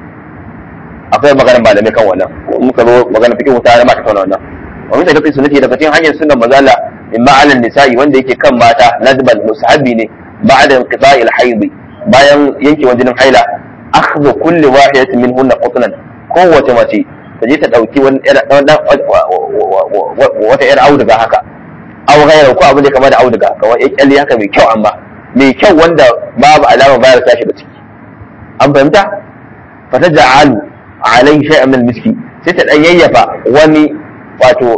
akwai maganar malamai kan wannan muka zo magana fiqh ta ma ta kauna wannan wa min tariqi sunnati daga cikin hanyar sunnan mazala min ma'alan nisa'i wanda yake kan mata nadbal musahabi ne ba'da inqita'il hayd bayan yankewan jinin haila akhdhu kulli wahidatin minhunna qutnan kowace mace ta je ta ɗauki wata yar auduga haka aw ghayra ko abin da kama da auduga kamar ya kyalli haka mai kyau amma mai kyau wanda babu alama bayar ta shiga ciki an fahimta fa ta ja'alu alai shay'an min miski sai ta dan yayyafa wani wato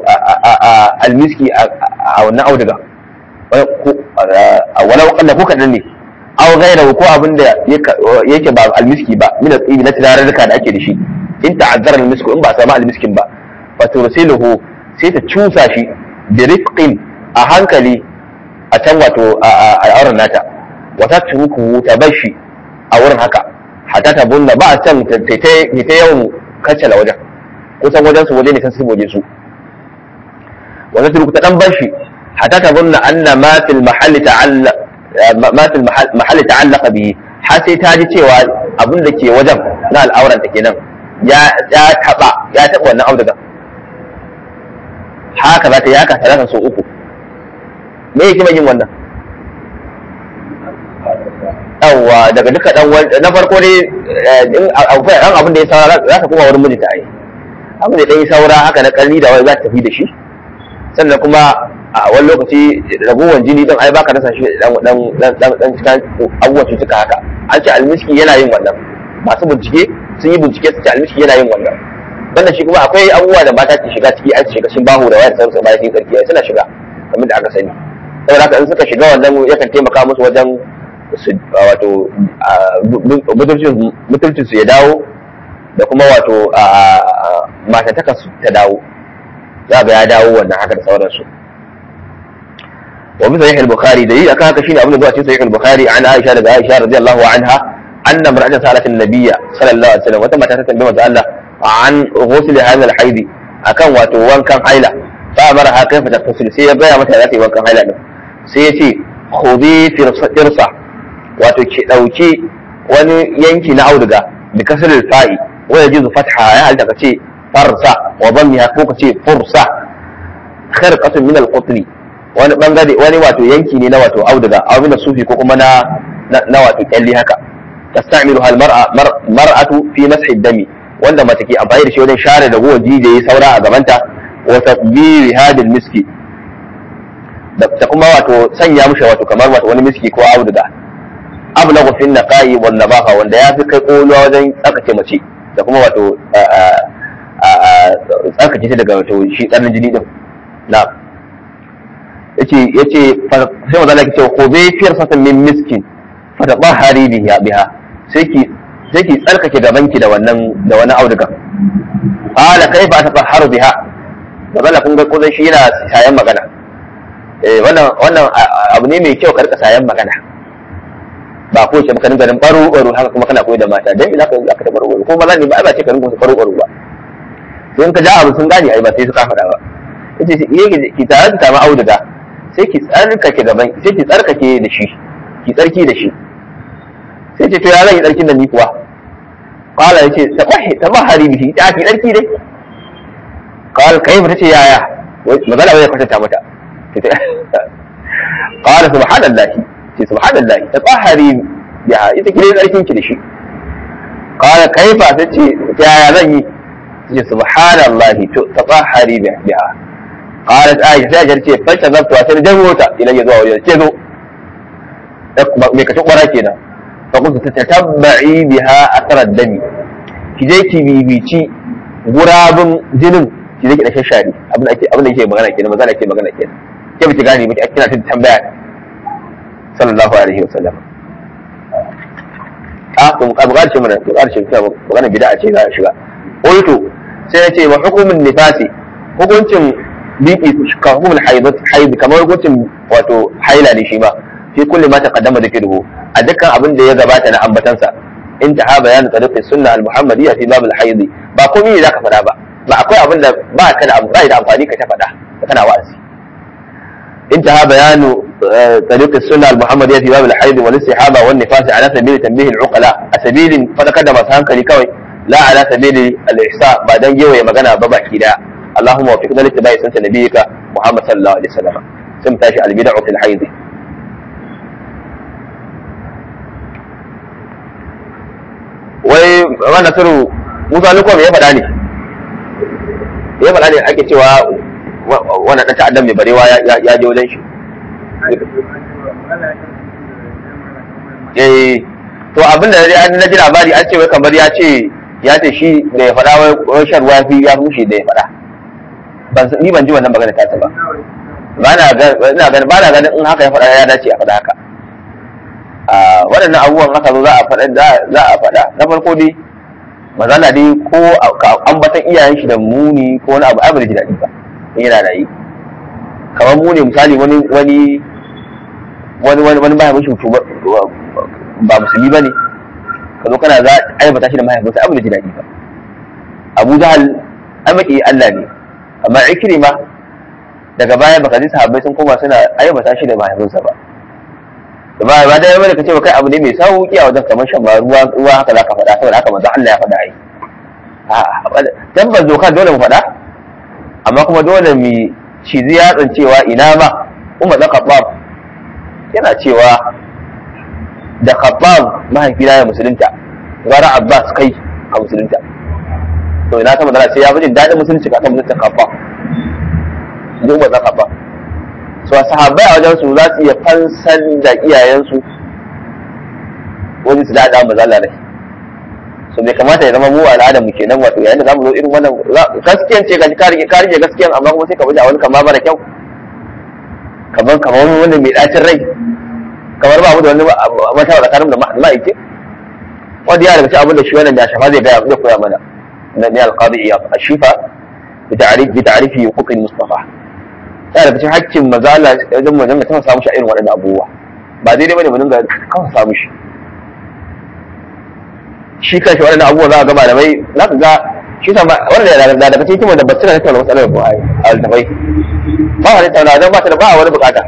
almiski a wannan auduga walau kalla ko kadan ne aw ghayrahu ko abin da yake ba almiski ba min al na turarruka da ake da shi in ta'azzara almisku in ba samu almiskin ba fa tursiluhu sai ta cusa shi bi rifqin a hankali a can wato al'auran nata wata turuku ta bar shi a wurin haka hatta ta bunna ba a can ta ta yawan kaccala wajen kusan wajen su waje ne kan siboje su wata turuku ta dan bar shi hatta ta bunna anna ma fil mahalli ta'alla ma fil mahalli ta'allaqa bihi har sai ta ji cewa abin da ke wajen na al'auran ta kenan ya ya taba ya taba wannan auduga haka za ta yi haka talata sau uku me yake yin wannan yawwa daga duka dan na farko dai in akwai dan abin da ya saura za ka koma wurin mijinta ai abin da dan yi saura haka na kalli da wai za ta tafi da shi sannan kuma a wani lokaci raguwan jini din ai baka rasa shi dan dan dan dan cikin abubuwan cutuka haka an ce almiski yana yin wannan masu bincike sun yi bincike su ce almiski yana yin wannan banda shi kuma akwai abubuwa da mata ke shiga ciki an shiga sun bahu da wayar sarsa bayan sun sarki suna shiga kamar da aka sani saboda haka in suka shiga wannan yakan taimaka musu wajen su wato mutuncin su ya dawo da kuma wato matantaka su ta dawo za ga ya dawo wannan haka da sauransu wa bisa yahya al-bukhari da yi akan haka shine abin da zuwa cikin sahih al-bukhari an aisha daga aisha radiyallahu anha anna mar'atan sa'alat an-nabiyya sallallahu alaihi wasallam wata mata ta tambaye manzo Allah an ghusl hadha al-haid akan wato wankan haila fa amara ha kaifa taghtasil sai ya gaya mata za ta yi wankan haila din sai ya ce khudhi firsa wato ki dauki wani yanki na auduga bi kasr al-fa'i wa yajuzu fatha ya halta ka ce farsa wa dhammiha ko ka ce fursa kharqatun min al-qutli wani bangare wani wato yanki ne na wato auduga aw min sufi ko kuma na na wato kyalli haka tastamilu hal mar'a mar'atu fi mashi dami wanda mace ke amfani da shi wajen share da gowa jijiyayi saura a gabanta wa tadbiri hadil miski da kuma wato sanya mishi wato kamar wato wani miski ko auduga ablagu fi naqai wal nabaha wanda ya fi kai koluwa wajen tsakace mace da kuma wato tsakace ta daga wato shi tsarin jini din na yace yace sai maza laki ce ko bai fiyar satan min miskin fa tabahari biha biha sai ki sai ki tsarkake gabanki da wannan da wani auduga qala kaifa tatahharu biha magana kun ga kullun shi yana sayan magana eh wannan wannan abu ne mai kyau karka sayan magana ba ko ce maka ganin baro baro haka kuma kana koyi da mata dan ina ka zaka da baro baro ko maza ne ba ba ce ka rinka baro baro ba sai ka ja abu sun gane ai ba sai suka faɗa ba yace yake ki tare da samu auduga sai ki tsarkake gaban sai ki tsarkake da shi ki tsarki da shi sai ce to ya zan yi tsarkin da ni kuwa qala yace tabahi tabahari bihi ta ki tsarki dai qala kai ba tace yaya magana wai kwatanta mata qala subhanallahi ce subhanallahi tabahari biha ita ki dai tsarkin ki da shi qala kaifa tace yaya zan yi ce subhanallahi to tabahari biha قالت عائشة سأجر شيء فشغلت وأسر جموتا إلى يدوى وجه كذو ميكا شقورا كنا فقلت تتبعي بها أثر الدم كجي كي بيبيتي غراب جنن كجي كي نشاشاري أبنى أكي أبنى أكي مغانا كنا مغانا أكي مغانا كنا كيف تغاني مكي أكينا تتبع صلى الله عليه وسلم ah to buƙatar shi mana buƙatar shi ta magana bid'a ce za a shiga qultu sai ya ce wa hukumin nifasi hukuncin biki ka hukumul haid kamar hukuncin wato haila ne shi ma fi kulli ma taqaddama dhikruhu a dukkan abin da ya gabata na ambatansa intaha bayanin tariqi sunna al muhammadiyya fi bab al haid ba komai ne zaka faɗa ba ba akwai abin da ba ka da amfani da amfani ka ta faɗa kana wa'azi انتهى بيان طريق السنة المحمدية في باب الحيض والاستحابة والنفاس على سبيل تنبيه العقلاء سبيل فتقدم سهنك لكوي لا على سبيل الإحساء بعد أن يوي مغنى بابا كده اللهم وفقنا لاتباع سنة نبيك محمد صلى الله عليه وسلم ثم تاشي البدع في الحيض wai wannan turu musa lukom ya faɗa ne ya faɗa ne ake cewa wannan ɗan ta'addan mai barewa ya je wajen shi eh to abin da na ji labari an ce wai kamar ya ce ya ce shi da ya faɗa wai shan ruwa fi ya fushe da ya faɗa ni ban ji wannan magana ta ba ba na ganin ba na ganin in haka ya faɗa ya dace a faɗa haka waɗannan abubuwan haka zo za a faɗa za a faɗa na farko dai mazala dai ko ambatan iyayen shi da muni ko wani abu ai ba da ji daɗi ba in yana da yi kamar mu ne misali wani wani wani wani wani mahaifin shi mutu ba musulmi ba ne ka zo kana za a aibata shi da mahaifinsa abu da ji daɗi ba abu jahal an maki Allah ne amma ikrima daga baya baka ji sahabbai sun koma suna aibata shi da mahaifinsa ba da ba ba da yawa da kace ba kai abu ne mai sauki a wajen kamar shan ruwa ruwa haka zaka faɗa saboda haka manzo Allah ya faɗa ai a'a tabbas doka dole mu faɗa amma kuma dole mu cizi yatsan cewa ina ma Umar da Khattab yana cewa da Khattab mahaifina ya musulunta gara Abbas kai a musulunta to ina sama da sai ya fi jin daɗin musulunci ka kan musulunta Khattab duk ba za Khattab so sahabbai a wajen su za su iya fansan da iyayensu wani su daɗa mu zalla rai so bai kamata ya zama mu al'adar mu kenan wato yayin da zamu zo irin wannan gaskiyan ce ga ka rike ka rike gaskiyan amma kuma sai ka baje a wani kama mara kyau kamar kamar wani wanda mai dacin rai kamar ba mu da wani mata da karim da ma'aike wanda ya daga cikin abin da shi wannan ya shafa zai gaya zai koya mana na ne alqadi iyad ashifa bi ta'rif bi ta'rifi huquq mustafa ya daga cikin hakkin maza Allah wajen mu dinga tafa samu shi a irin waɗannan abubuwa ba daidai bane mu dinga kafa samu shi shi kanshi waɗannan abubuwa za a ga malamai za ka ga shi sa wanda da daga cikin da basira na tattauna matsalar ba a altafai ba wani tauna don ba ta da ba wani bukata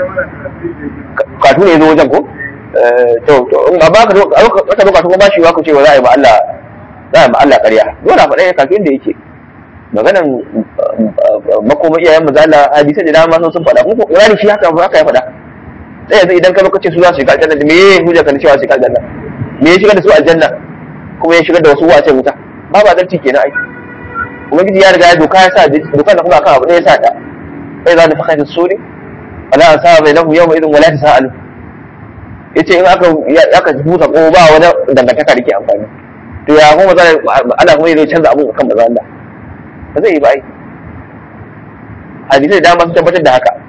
katu ne zo wajen ko to to in ba ka ka zo katu ko ba shi wa ku ce wa za a yi ma Allah za a yi ma Allah ƙarya dole a faɗa katu inda yake maganan makoma iyayen mu zalla hadisai da dama sun faɗa kuma Qur'ani shi haka haka ya faɗa sai yanzu idan ka zo ka ce su za su shiga aljanna me hujja kan cewa su shiga aljanna me ya shiga da su aljanna kuma ya shigar da wasu wace wuta ba ba zarci kenan ai ubangiji ya riga ya doka ya sa doka da kuma akan abu ne ya sa ta sai za ta faka ta suri ala an sa bai lahu yawma idin wala ta sa'alu yace in aka aka busa ko ba wani dangantaka da ke amfani to ya kuma za ana kuma zai canza abun kan maza Allah ba zai yi ba ai hadisai da dama sun tabbatar da haka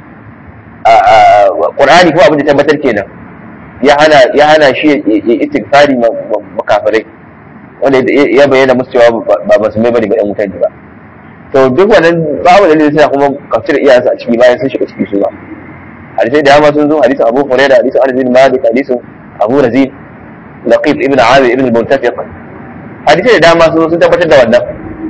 Qur'ani kuma abin da tabbatar kenan ya hana ya hana shi ya istighfari makafirai wanda ya bayyana musu cewa ba musulmai bane ba ɗan wutar ba to duk wannan babu da zai sa kuma kafir iyayensa a ciki bayan sun shiga ciki su ba hadisai da dama sun zo hadisin Abu Hurairah hadisin Anas bin Malik hadisin Abu Razin Laqib ibn Amir ibn al-Muntafiq hadisai da dama sun zo sun tabbatar da wannan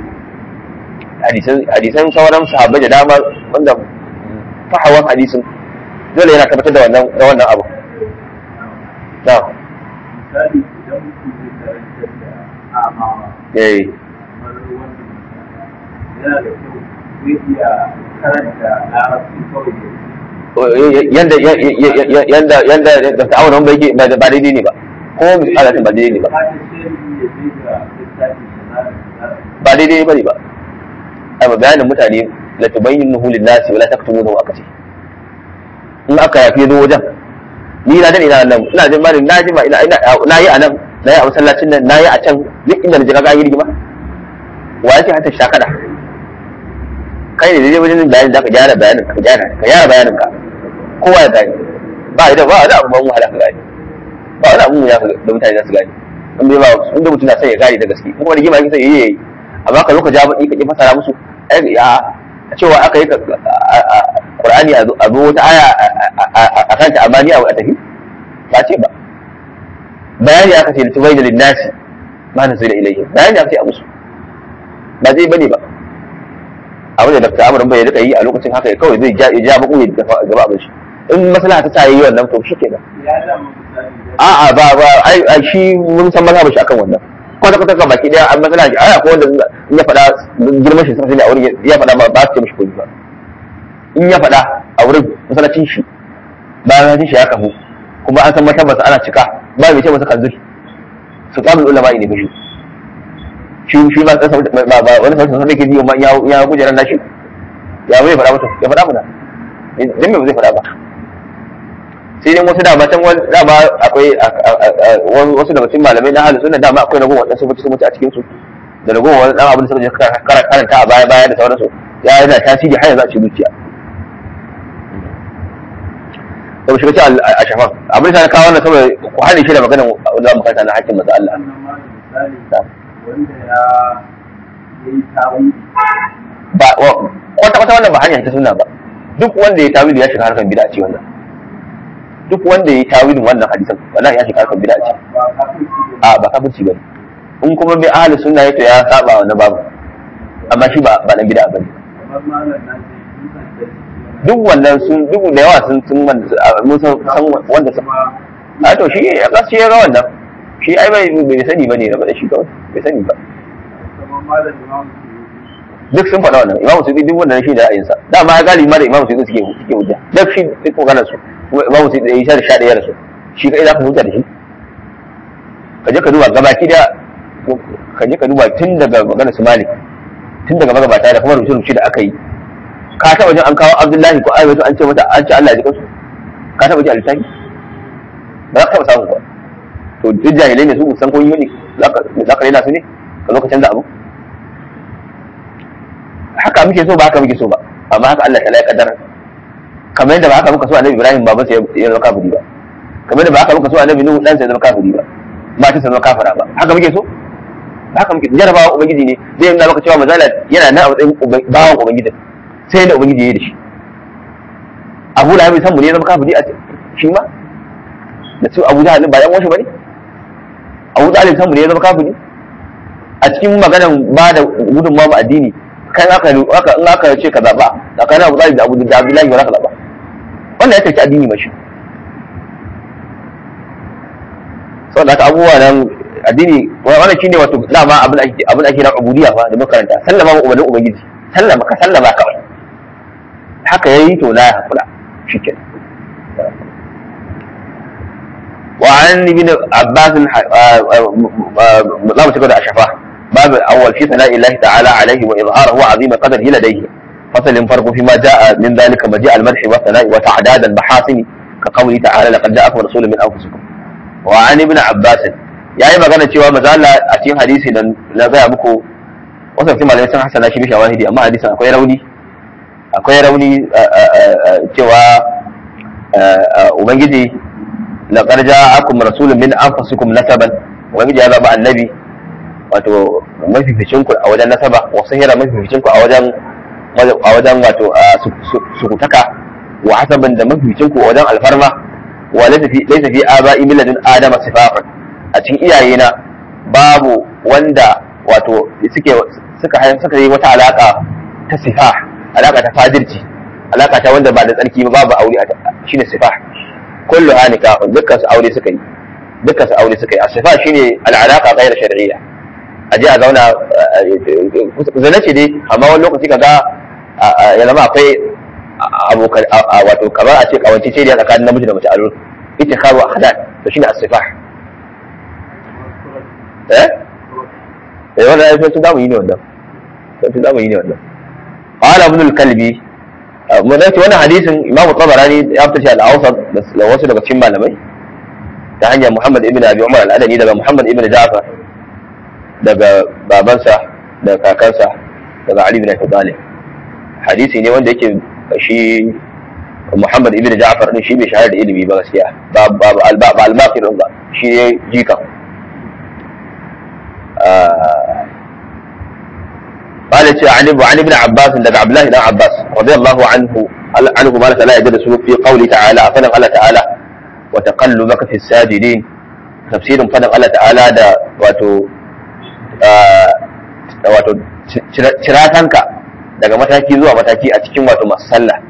hadisan hadisan sauran sahabbai da dama wanda fahawan hadisin dole yana tabbatar da wannan da wannan abu na'am misali idan mutum zai karantar da amawa eh kamar wannan yana da kyau zai iya karanta larabci kawai da yanda yanda yanda da ta'awun ba yake ba daidai ne ba ko alatin ba daidai ne ba ba ta ce ya je ga littafi da za ba daidai bane ba ai ba bayanin mutane la tubayyinuhu lin-nasi wa la taktumuhu akati in aka yafi zo wajen ni na dade ina nan ina jin bani na ji ma ina ina na yi a nan na yi a masallacin nan na yi a can duk inda na ji kaga yi rigima wa yake hata shakada kai ne dai wajen bayanin da ka gyara bayanin ka gyara ka gyara bayanin ka kowa ya gani ba idan ba wani abu ban wahala ka gani ba wani abu ya da mutane za su gani in bai ba in da mutum na sai ya gane da gaske kuma rigima yake sai yayi yayi amma ka zo ka ja baki ka ki fasara musu ai ya cewa aka yi Qur'ani a zo wata aya a kanta amma ni a tafi ba ce ba bayani aka ce tubai da linnasi ma na zai da ilayhi bayani aka ce a musu ba zai bane ba abin da Dr. Amr bai rika yi a lokacin haka kawai zai ja ya ja baku ya gaba abin shi in maslaha ta sa yi wannan to shikenan ya zama misali da a'a ba ba ai ai shi mun san mazhabin shi akan wannan kwata kwata kan baki daya an matsala shi ai akwai wanda in ya faɗa girman shi sai a wurin ya faɗa ba ba su ce mishi kuɗi ba in ya faɗa a wurin masallacin shi bayan shi ya kafu kuma an san matabbasa ana cika ba mai ce masa kanzul su kamul ulama ne mishi shi shi ba ba ba wani sauran sun ke ji ma ya ya kujeran nashi ya bai faɗa masa ya faɗa mana dan me ba zai faɗa ba sai dai wasu dama can wani dama akwai wasu daga cikin malamai na halin suna dama akwai ragowar wadansu mutu mutu a cikin su da ragowar wani dan abin da suka je karanta a baya baya da sauransu ya yana tasiri har yanzu a cikin zuciya to shiga ci a shafan abin da na kawo wannan saboda ku hane shi da maganar wanda mu kanta na hakkin manzo Allah wannan ma da misali wanda ya yi tawili ba kwata kwata wannan ba hanya ta sunna ba duk wanda ya tawili ya shiga harkar bid'a ce wannan duk wanda ya tawilin wannan hadisan wallahi ya shiga harkar bid'a ce ba kafirci ne a ba kafirci bane in kuma bai ahli sunna yake ya saba wannan babu amma shi ba ba dan bid'a bane kamar malam na ce dukkan da shi duk wannan sun duk da yawa sun sun wanda- mun san san wanda sun kuma a to shi ya kasu ya ga wannan shi ai bai bai sani bane na da shi kawai bai sani ba kamar malam imam su duk sun faɗa wannan imamu suyuti duk wannan shi da ra'ayinsa dama ya galibi ma da imamu suyuti suke suke hujja duk shi duk maganar su kuma imamu suyuti da ya sha da sha ɗaya da su shi kai za ka hujja da shi ka je ka duba gabaki da ka je ka duba tun daga maganar su malik tun daga magabata da kuma rubuce-rubuce da aka yi ka taɓa jin an kawo abdullahi ko ayyuka an ce mata an ce Allah ya ji kansu ka taɓa ji a littafi ba za ka taɓa samu ba to duk jahilai ne su ba san ko yi ne za ka za ka rena su ne ka zo ka canza abu haka muke so ba haka muke so ba amma haka Allah ta ya kaddara kamar yadda ba haka muka so annabi Ibrahim baban sa ya zama kafiri ba kamar yadda ba haka muka so annabi Nuhu dan sa ya zama kafiri ba matan sa zama kafira ba haka muke so ba haka muke jarabawa ubangiji ne zai nuna maka cewa mazala yana nan a matsayin uba- bawan ubangiji sai da ubangiji ya yi da shi Abu Lahab san mu ne ya zama kafiri a shi ma da su Abu Jahal ba yan wasu bane Abu Talib san mu ne ya zama kafiri a cikin maganan ba da gudunmawa ma addini kan aka aka in aka ce ka zaba tsakanin Abu Talib da Abu da Abdullahi ba za ka zaba wannan ya tafi addini mashi saboda haka abubuwa nan addini wannan shine wato dama abin da ake abin da ake na ubudiyya fa da makaranta sallama ma ubannin ubangiji sallama ka sallama kawai haka yayi to la ya hakura shikenan وعن ابن عباس لا متكد أشفاه باب الأول في ثناء الله تعالى عليه وإظهاره عظيم قدره لديه فصل فرق فيما جاء من ذلك مجيء المدح والثناء وتعداد المحاسن كقوله تعالى لقد جاءكم رسول من أنفسكم وعن ابن عباس yayi magana cewa mazala a cikin hadisi da na gaya muku wasu mutum malamai sun hasana shi bi shawahidi amma hadisin akwai rauni akwai rauni cewa ubangiji laqad ja'akum rasulun min anfusikum nasaban ubangiji ya zaba annabi wato mafificin ku a wajen nasaba wa sahira mafificin ku a wajen a wajen wato sukutaka wa hasaban da mafificin ku a wajen alfarma wa laysa fi laysa fi aba'i min ladun adama sifafan a cikin iyayena babu wanda wato suke suka suka yi wata alaka ta sifa alaka ta fadirci alaka ta wanda ba da tsarki ba babu aure shine sifa kullu hanika dukkan su aure suka yi dukkan su aure suka yi asifa shine al'alaka ghayr shar'iyya aje a zauna zana ce dai amma wani lokaci kaga ya zama akwai abokan wato kamar a ce kawance ce da tsakanin namiji da mace a lura ita kawo hadan to shine asifa eh eh wannan ai sai zamu yi ne wannan sai zamu yi ne wannan qala ibn al-kalbi mu dace wannan hadisin imamu tabarani ya fitar shi al-awsat da wasu daga cikin malamai ta hanyar muhammad ibn abi umar al-adani daga muhammad ibn ja'far daga babansa da kakansa daga ali ibn abi talib hadisi ne wanda yake shi muhammad ibn ja'far din shi bai shahara da ilimi ba gaskiya ba ba ba al-baqir ba shi ne jika قال عن عن ابن عباس عند عبد الله بن عباس رضي الله عنه عنه ما لا يجد في قوله تعالى فنم الله تعالى وتقلبك في الساجدين تفسير فنم الله تعالى da wato wato ciratanka daga mataki zuwa mataki a cikin wato masu sallah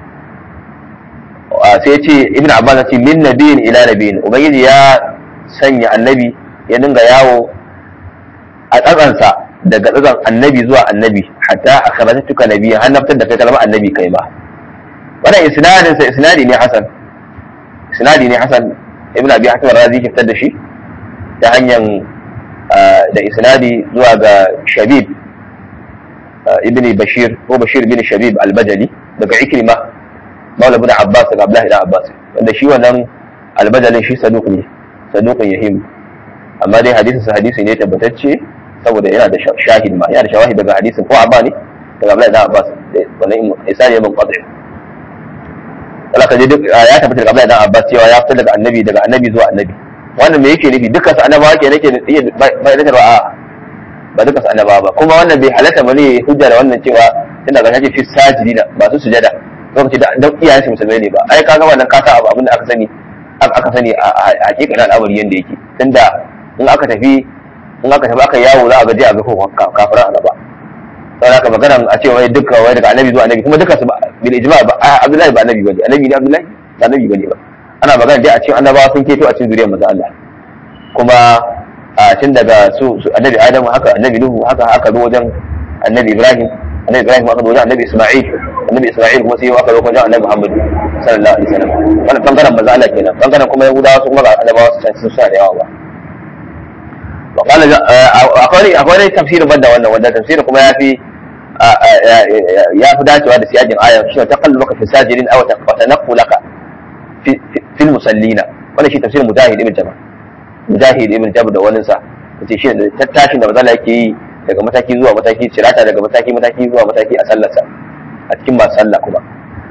sai ce ibn abbas ce min nabiyin ila nabiyin ubangiji ya sanya annabi ya dinga yawo a tsatsansa daga tsatsan annabi zuwa annabi hatta a karatuka nabi har naftar da kai kalmar annabi kai ma wannan isnadin sa isnadi ne hasan isnadi ne hasan ibn abi hatim razi ke fitar da shi ta hanyar da isnadi zuwa ga shabib ibn bashir ko bashir bin shabib al-bajali daga ikrima maula ibn abbas daga abdullahi ibn abbas wanda shi wannan al-bajalin shi saduq ne saduqun yahim amma dai hadisin sa hadisi ne tabbatacce saboda yana da shahid ma yana da shawahid daga hadisin ko abba ne daga Abdullahi ibn Abbas wannan isani ibn Qadr wala ka je duk ya tabbata daga Abdullahi dan Abbas cewa ya fita daga annabi daga annabi zuwa annabi wannan me yake nufi dukkan su annabawa ke nake ba da ba ba dukkan su annabawa ba kuma wannan bai halatta ba ne hujja da wannan cewa tunda ga shi fi sajidina ba su sujada lokaci da dan iyayen su musulmai ne ba ai kaga wannan kasa abu abin da aka sani aka sani a hakikanin al'amari yanda yake tunda in aka tafi in aka tafi aka yawo za a gaje a ga kafiran a gaba sai aka magana a ce wai duka wai daga annabi zuwa annabi kuma duka su bil ijma ba Abdullahi ba annabi bane annabi ne Abdullahi ba annabi bane ba ana magana dai a cikin annabawa sun keto a cikin zuriyar manzo Allah kuma a tun daga su annabi Adam haka annabi Nuhu haka haka zo wajen annabi Ibrahim annabi Ibrahim aka zo wajen annabi Isma'il annabi Isma'il kuma sai aka zo wajen annabi Muhammad sallallahu alaihi wasallam wannan bangaren manzo Allah kenan bangaren kuma Yahudawa su kuma ga annabawa su sun suna da yawa ba وقال akwai akwai tafsirin banda wannan wanda tafsirin kuma yafi ya fi dacewa da siyajin ayan shi ta kallu maka fi sajirin aw ta tanaqqulaka fi fil musallina wannan shi tafsirin mujahid ibn jabr mujahid ibn jabr da wannan sa yace shi da tattashin da mazala yake yi daga mataki zuwa mataki cirata daga mataki mataki zuwa mataki a sallarsa a cikin masu sallah kuma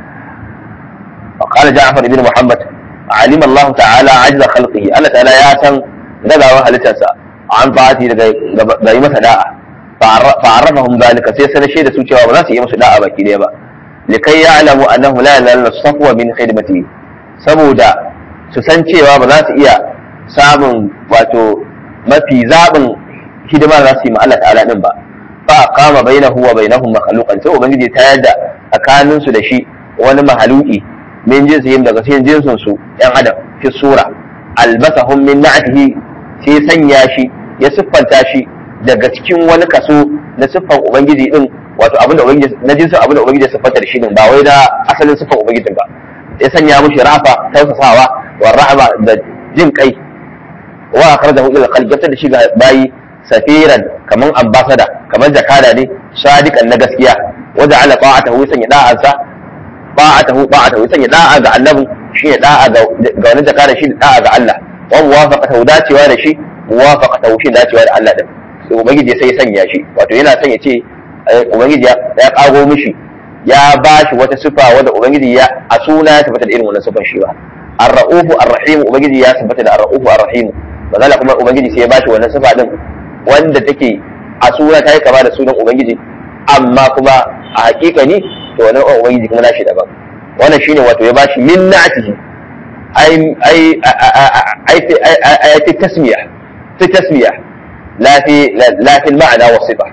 وقال جعفر بن محمد علم الله تعالى عجز خلقه الله تعالى يا سن غزاوان halittarsa an fati daga ga yi masa da'a fa'arrafahum zalika sai sanar da su cewa ba za su yi musu da'a baki daya ba likai ya'lamu annahu la yanalu safwa min khidmati saboda su san cewa ba za su iya samun wato mafi zabin hidima za su yi ma Allah ta'ala din ba fa qama bainahu wa bainahum makhluqan sai ubangiji ta yadda tsakanin su da shi wani mahaluki min jinsihim daga cikin jinsin su yan adam fi sura albasahum min na'tihi sai sanya shi ya siffanta shi daga cikin wani kaso na siffan ubangiji din wato abinda ubangiji na jinsin abinda ubangiji ya siffanta da shi din ba wai da asalin siffan ubangijin ba ya sanya mushi rafa tausasawa wa rahama da jin kai wa akhrajahu ila qalbi da shi ga bayi safiran kaman ambasada kaman jakada ne sadiqan na gaskiya wa ja'ala ta'atahu sanya da'ansa ta'atahu ta'atahu sanya da'a ga annabi shi ne da'a ga wani jakada shi da'a ga Allah wa muwafaqatahu dacewa da shi muwafaqatahu shi dacewa da Allah din sai ubangiji sai sanya shi wato yana son ya ce ubangiji ya kago mishi ya ba shi wata sifa wanda ubangiji ya a suna ya tabbata da irin wannan sifar shi ba ar-ra'ufu ar-rahim ubangiji ya tabbata da ar-ra'ufu ar-rahim bazala kuma ubangiji sai ya ba shi wannan sifa din wanda take a suna ta yi kama da sunan ubangiji amma kuma a hakika ni to wannan ubangiji kuma nashi daban wannan shine wato ya ba shi min na'atihi ai ai ai ai fi tasmiya fi tasmiya la fi la fi al-ma'na wa sifa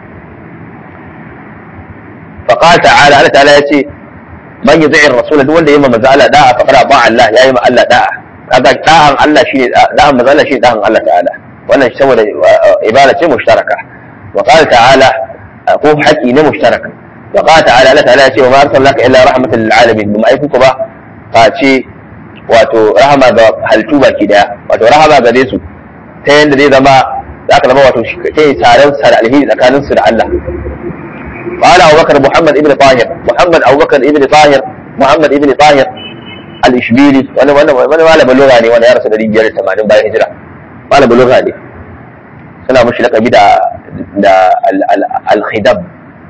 فقال تعالى الله تعالى يتي من يطيع الرسول دول اللي يما مزالة داعة فقد أطاع الله يا يما الله داعة هذا داعا الله شيء داعا مزالة شيء داعا الله تعالى وانا سوى إبادة مشتركة وقال تعالى أقوم حكي مشتركة وقال تعالى الله تعالى يتي وما أرسلناك إلا رحمة للعالمين بما يكون كبا قال شيء wato rahama ga halittu baki daya wato rahama ga su ta yadda zai zama za ka zama wato kai taron sa da alheri tsakanin su da Allah قال أبو بكر محمد ابن طاهر محمد أبو بكر ابن طاهر محمد ابن طاهر الإشبيلي وأنا وأنا وأنا ما له بلغة وأنا يا رسول الله جل ثمانين باي هجرة ما له بلغة لي سنا مش لك بدا دا الخدب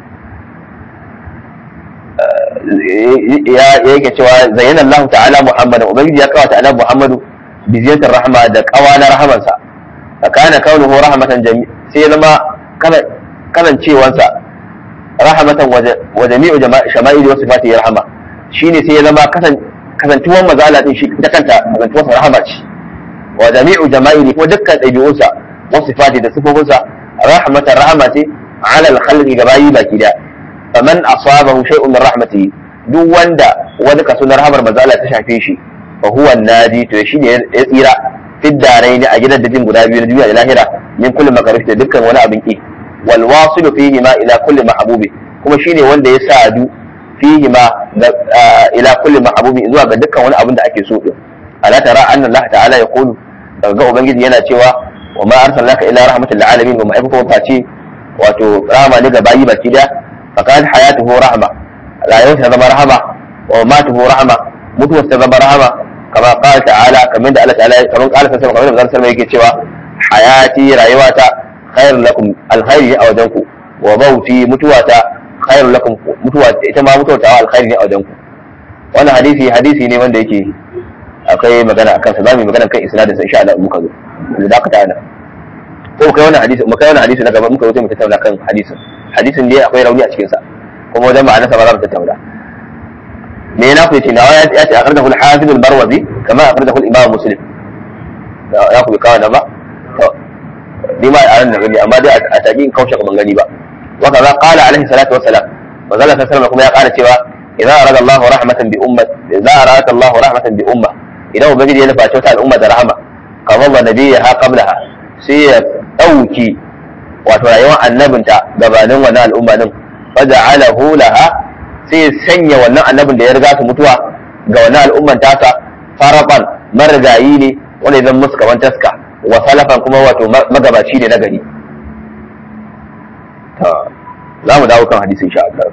ya yake cewa zayyana Allah ta'ala Muhammad ubangiji ya kawata annabi Muhammadu bi ziyatar rahma da kawana rahamansa kana kaunuhu rahmatan jami sai zama kalancewansa rahmatan wa jami'u shama'ili wa sifati rahama shine sai ya zama kasantuwan mazala din shi ta kanta kasantuwar rahama ce wa jami'u jama'ili ko dukkan ɗabi'unsa wa sifati da sifofinsa rahmatan rahama ce ala al-khalqi gabayi baki da faman asabahu shay'un min rahmatihi duk wanda wani kaso na rahamar mazala ta shafe shi fa huwa nadi to shine ya tsira fi daraini a gidan dajin guda biyu na duniya da lahira min kulli makarif da dukkan wani abin ki wal wasilu fihi ma ila kulli mahbubi kuma shine wanda ya sadu fihi ma ila kulli mahbubi zuwa ga dukkan wani abin da ake so din ala tara anna Allah ta'ala ya qulu daga ga ubangiji yana cewa wa ma arsalnaka ila rahmatil lil alamin wa ma'aikata wa face wato rahama ne ga bayi baki da fakan hayatuhu rahma rayuwarsa ta zama rahama wa matuhu rahma mutuwarsa ta zama rahama kama qala ta'ala kamar da Allah ta'ala kamar qala sai kamar da Allah yake cewa hayati rayuwata khairul lakum alkhairi a wajenku wa mauti mutuwata khairul lakum mutuwa ita ma mutuwa ta alkhairi ne a wajenku wannan hadisi hadisi ne wanda yake akwai magana akan sa zamu yi magana kan isnadin sa insha Allah muka zo da dakata ana ko kai wannan hadisi muka wannan hadisi na gaba muka zo mu tattauna kan hadisin hadisin ne akwai rauni a cikin sa kuma wajen ma'ana sa ba za mu tattauna me na ku yace nawa ya ce akhrajahu al-hafiz al-barwazi kama akhrajahu al-imam muslim ya ku kawo na ba to ni ma a ran gani amma dai a tabi in kaushe ban gani ba wa kaza qala alaihi salatu wa salam wa zalla sallallahu kuma ya kara cewa idza arada Allahu rahmatan bi ummat idza arada Allahu rahmatan bi umma idan ubangiji ya nufa ta al'umma da rahama kamar ba nabiyya qablaha sai ya dauki wato rayuwar annabinta gabanin wannan al'umma din faja'alahu laha sai sanya wannan annabin da ya riga su mutuwa ga wannan al'umman tasa farafan marigayi ne wanda zan musu kaman taska wa salafan kuma wato magabaci ne na gari za mu dawo kan hadisi insha Allah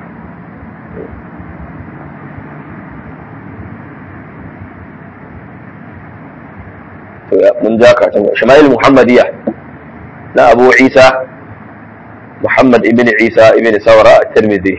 mun ja ka can shama'il muhammadiyya na abu isa muhammad ibn isa ibn saura at-tirmidhi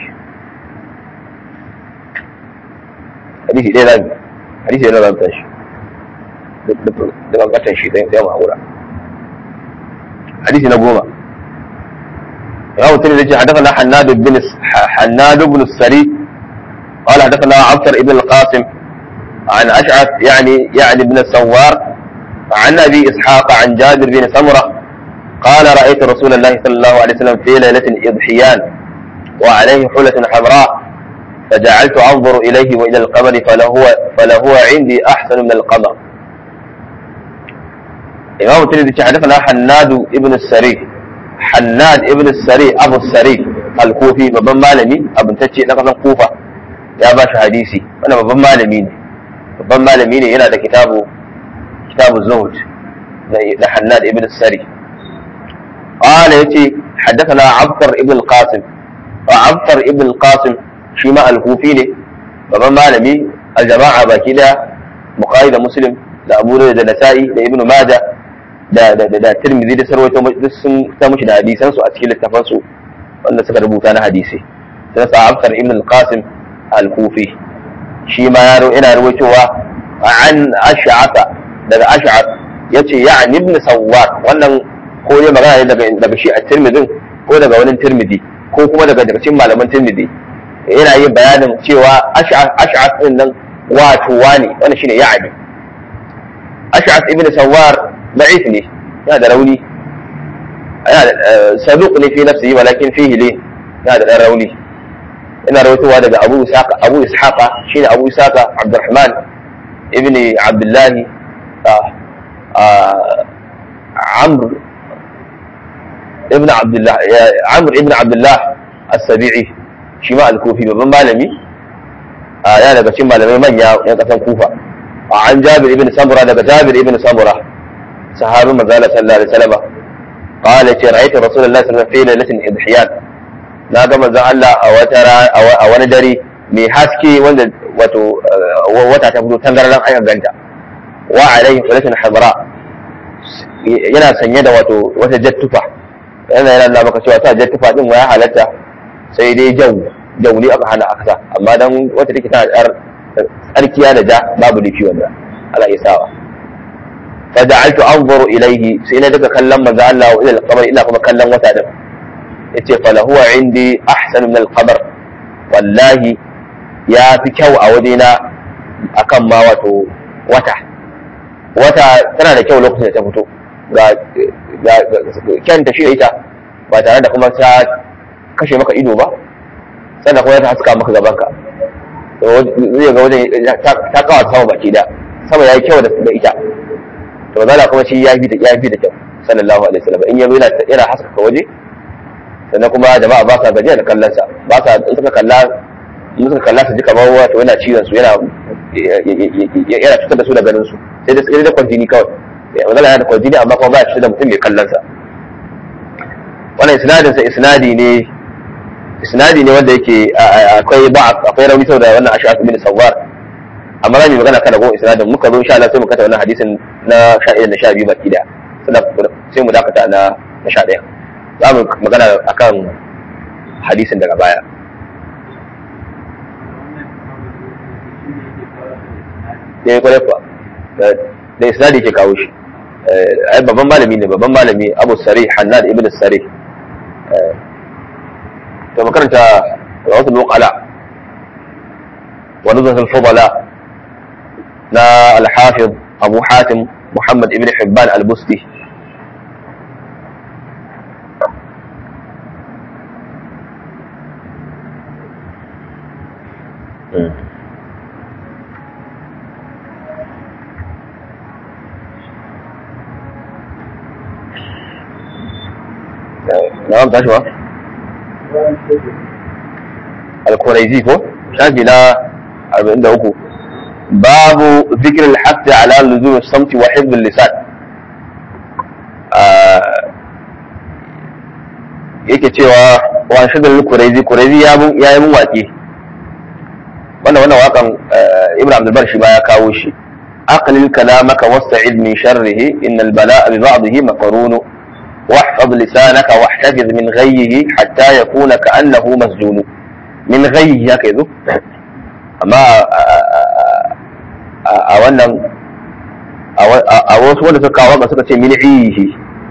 hadisi ɗaya zamu hadisi ɗaya zamu tashi da kankatan shi sai mu haƙura hadisi na goma رواه الترمذي حدثنا حناد بن حناد بن السري قال حدثنا عبد بن القاسم عن اشعث يعني يعني بن السوار عن ابي اسحاق عن جابر بن سمره قال رايت رسول الله صلى الله عليه وسلم في ليله اضحيان وعليه حله حمراء فجعلت انظر اليه والى القمر فلهو فلهو عندي احسن من القمر. امام الترمذي حدثنا حناد بن السري حناد ابن السري ابو السري الكوفي babban malami abintacce na kasan kufa ya ba shi hadisi wannan babban malami ne babban malami ne yana da kitabu kitabu zuhud na hannad ibn sari قال يتي حدثنا عبقر ابن القاسم وعبقر ابن القاسم شيماء الكوفي ne babban malami aljama'a baki daya bukhari da muslim da abu da nasa'i da ibnu majah da da da tirmidhi da sarwaito duk sun ta mushi da hadisan su a cikin littafan su wanda suka rubuta na hadisi sai sa abkar ibn al-qasim al-kufi shi ma yaro ina ruwaitowa an ash'ata daga ash'at yace ya'ni ibn sawwar wannan ko ne magana ne daga daga shi a tirmidhin ko daga wani tirmidhi ko kuma daga daga cikin malaman tirmidhi yana yin bayanin cewa ash'at din nan wato wani wannan shine ya'ni ash'at ibn sawwar ضعيف ne yana da rauni yana saduq ne fi nafsihi walakin fihi ne yana da dan rauni ina rawaitowa daga Abu Ishaqa Abu Ishaqa shine Abu Ishaqa Abdurrahman ibn Abdullah Amr ibn Abdullah Amr ibn Abdullah As-Sabi'i shi ma al-Kufi babban malami yana daga cikin malamai manya yan kasan Kufa an Jabir ibn Samura daga Jabir ibn Samura صحابي مزال صلى الله عليه وسلم قال رأيت رسول الله صلى الله عليه وسلم في ليلة إضحيان na ga manzon Allah a wata a wani dare mai haske wanda wato wata ta fito tangaran aka ganta wa alaihi qulatun hamra yana sanye da wato wata jattufa yana yana nuna maka cewa ta jattufa din ya halatta sai dai jau jauli aka hana aka amma dan wata take tana tsarkiya da ja babu lifi wanda Allah ya sawa فجعلت انظر اليه sai na daga kallon manzo Allah wa ila al-qamar ina kuma kallon wata din yace fa lahu indi ahsan min al-qamar wallahi ya fi kyau a wajena akan ma wato wata wata tana da kyau lokacin da ta fito ga ga kyanta shi da ita ba tare da kuma ta kashe maka ido ba sannan kuma ta haska maka gabanka zai ga wajen ta kawo sama baki da sama ya yi kyau da ita to zala kuma shi ya fi da ya fi da kyau sallallahu alaihi wasallam in yazo yana yana haskaka waje sannan kuma jama'a ba sa gajiya da kallon sa ba sa in suka kalla in suka kalla su ji kamar wato yana cizon su yana yana fitar da su da ganin su sai da sai da kwantini kawai magana yana da kwantini amma kuma ba ya fitar da mutum mai kallon sa wannan isnadin sa isnadi ne isnadi ne wanda yake akwai ba akwai rauni saboda wannan ash'ab bin sawwar amma za mu magana kan ragon isnadin muka zo insha Allah sai mu kata wannan hadisin na 11 da 12 baki da sai mu dakata na na 11 za mu magana akan hadisin daga baya ya kwarai kuwa da isnadi ke kawo shi ai babban malami ne babban malami abu sari hannad ibn sari to makaranta rawatul muqala wa nuzhat al-fudala na al-hafiz abu hatim muhammad ibn hibban al-busti na'am tashi ba al-quraizi ko shafi na 43 babu zikr al-hadd ala luzum as-samt wa hifz al-lisan yake cewa wa shadal al-quraizi quraizi ya mun yayi mun waki wannan wannan wakan ibn abdul bar shi ba ya kawo shi aqlil kalamaka wasta'id min sharrihi innal bala'a bi ba'dihi maqrunu واحفظ لسانك واحتفظ من غيه حتى يكون كأنه مسجون من غيه كذا أما a wannan a wasu wanda suka kawo suka ce min iyihi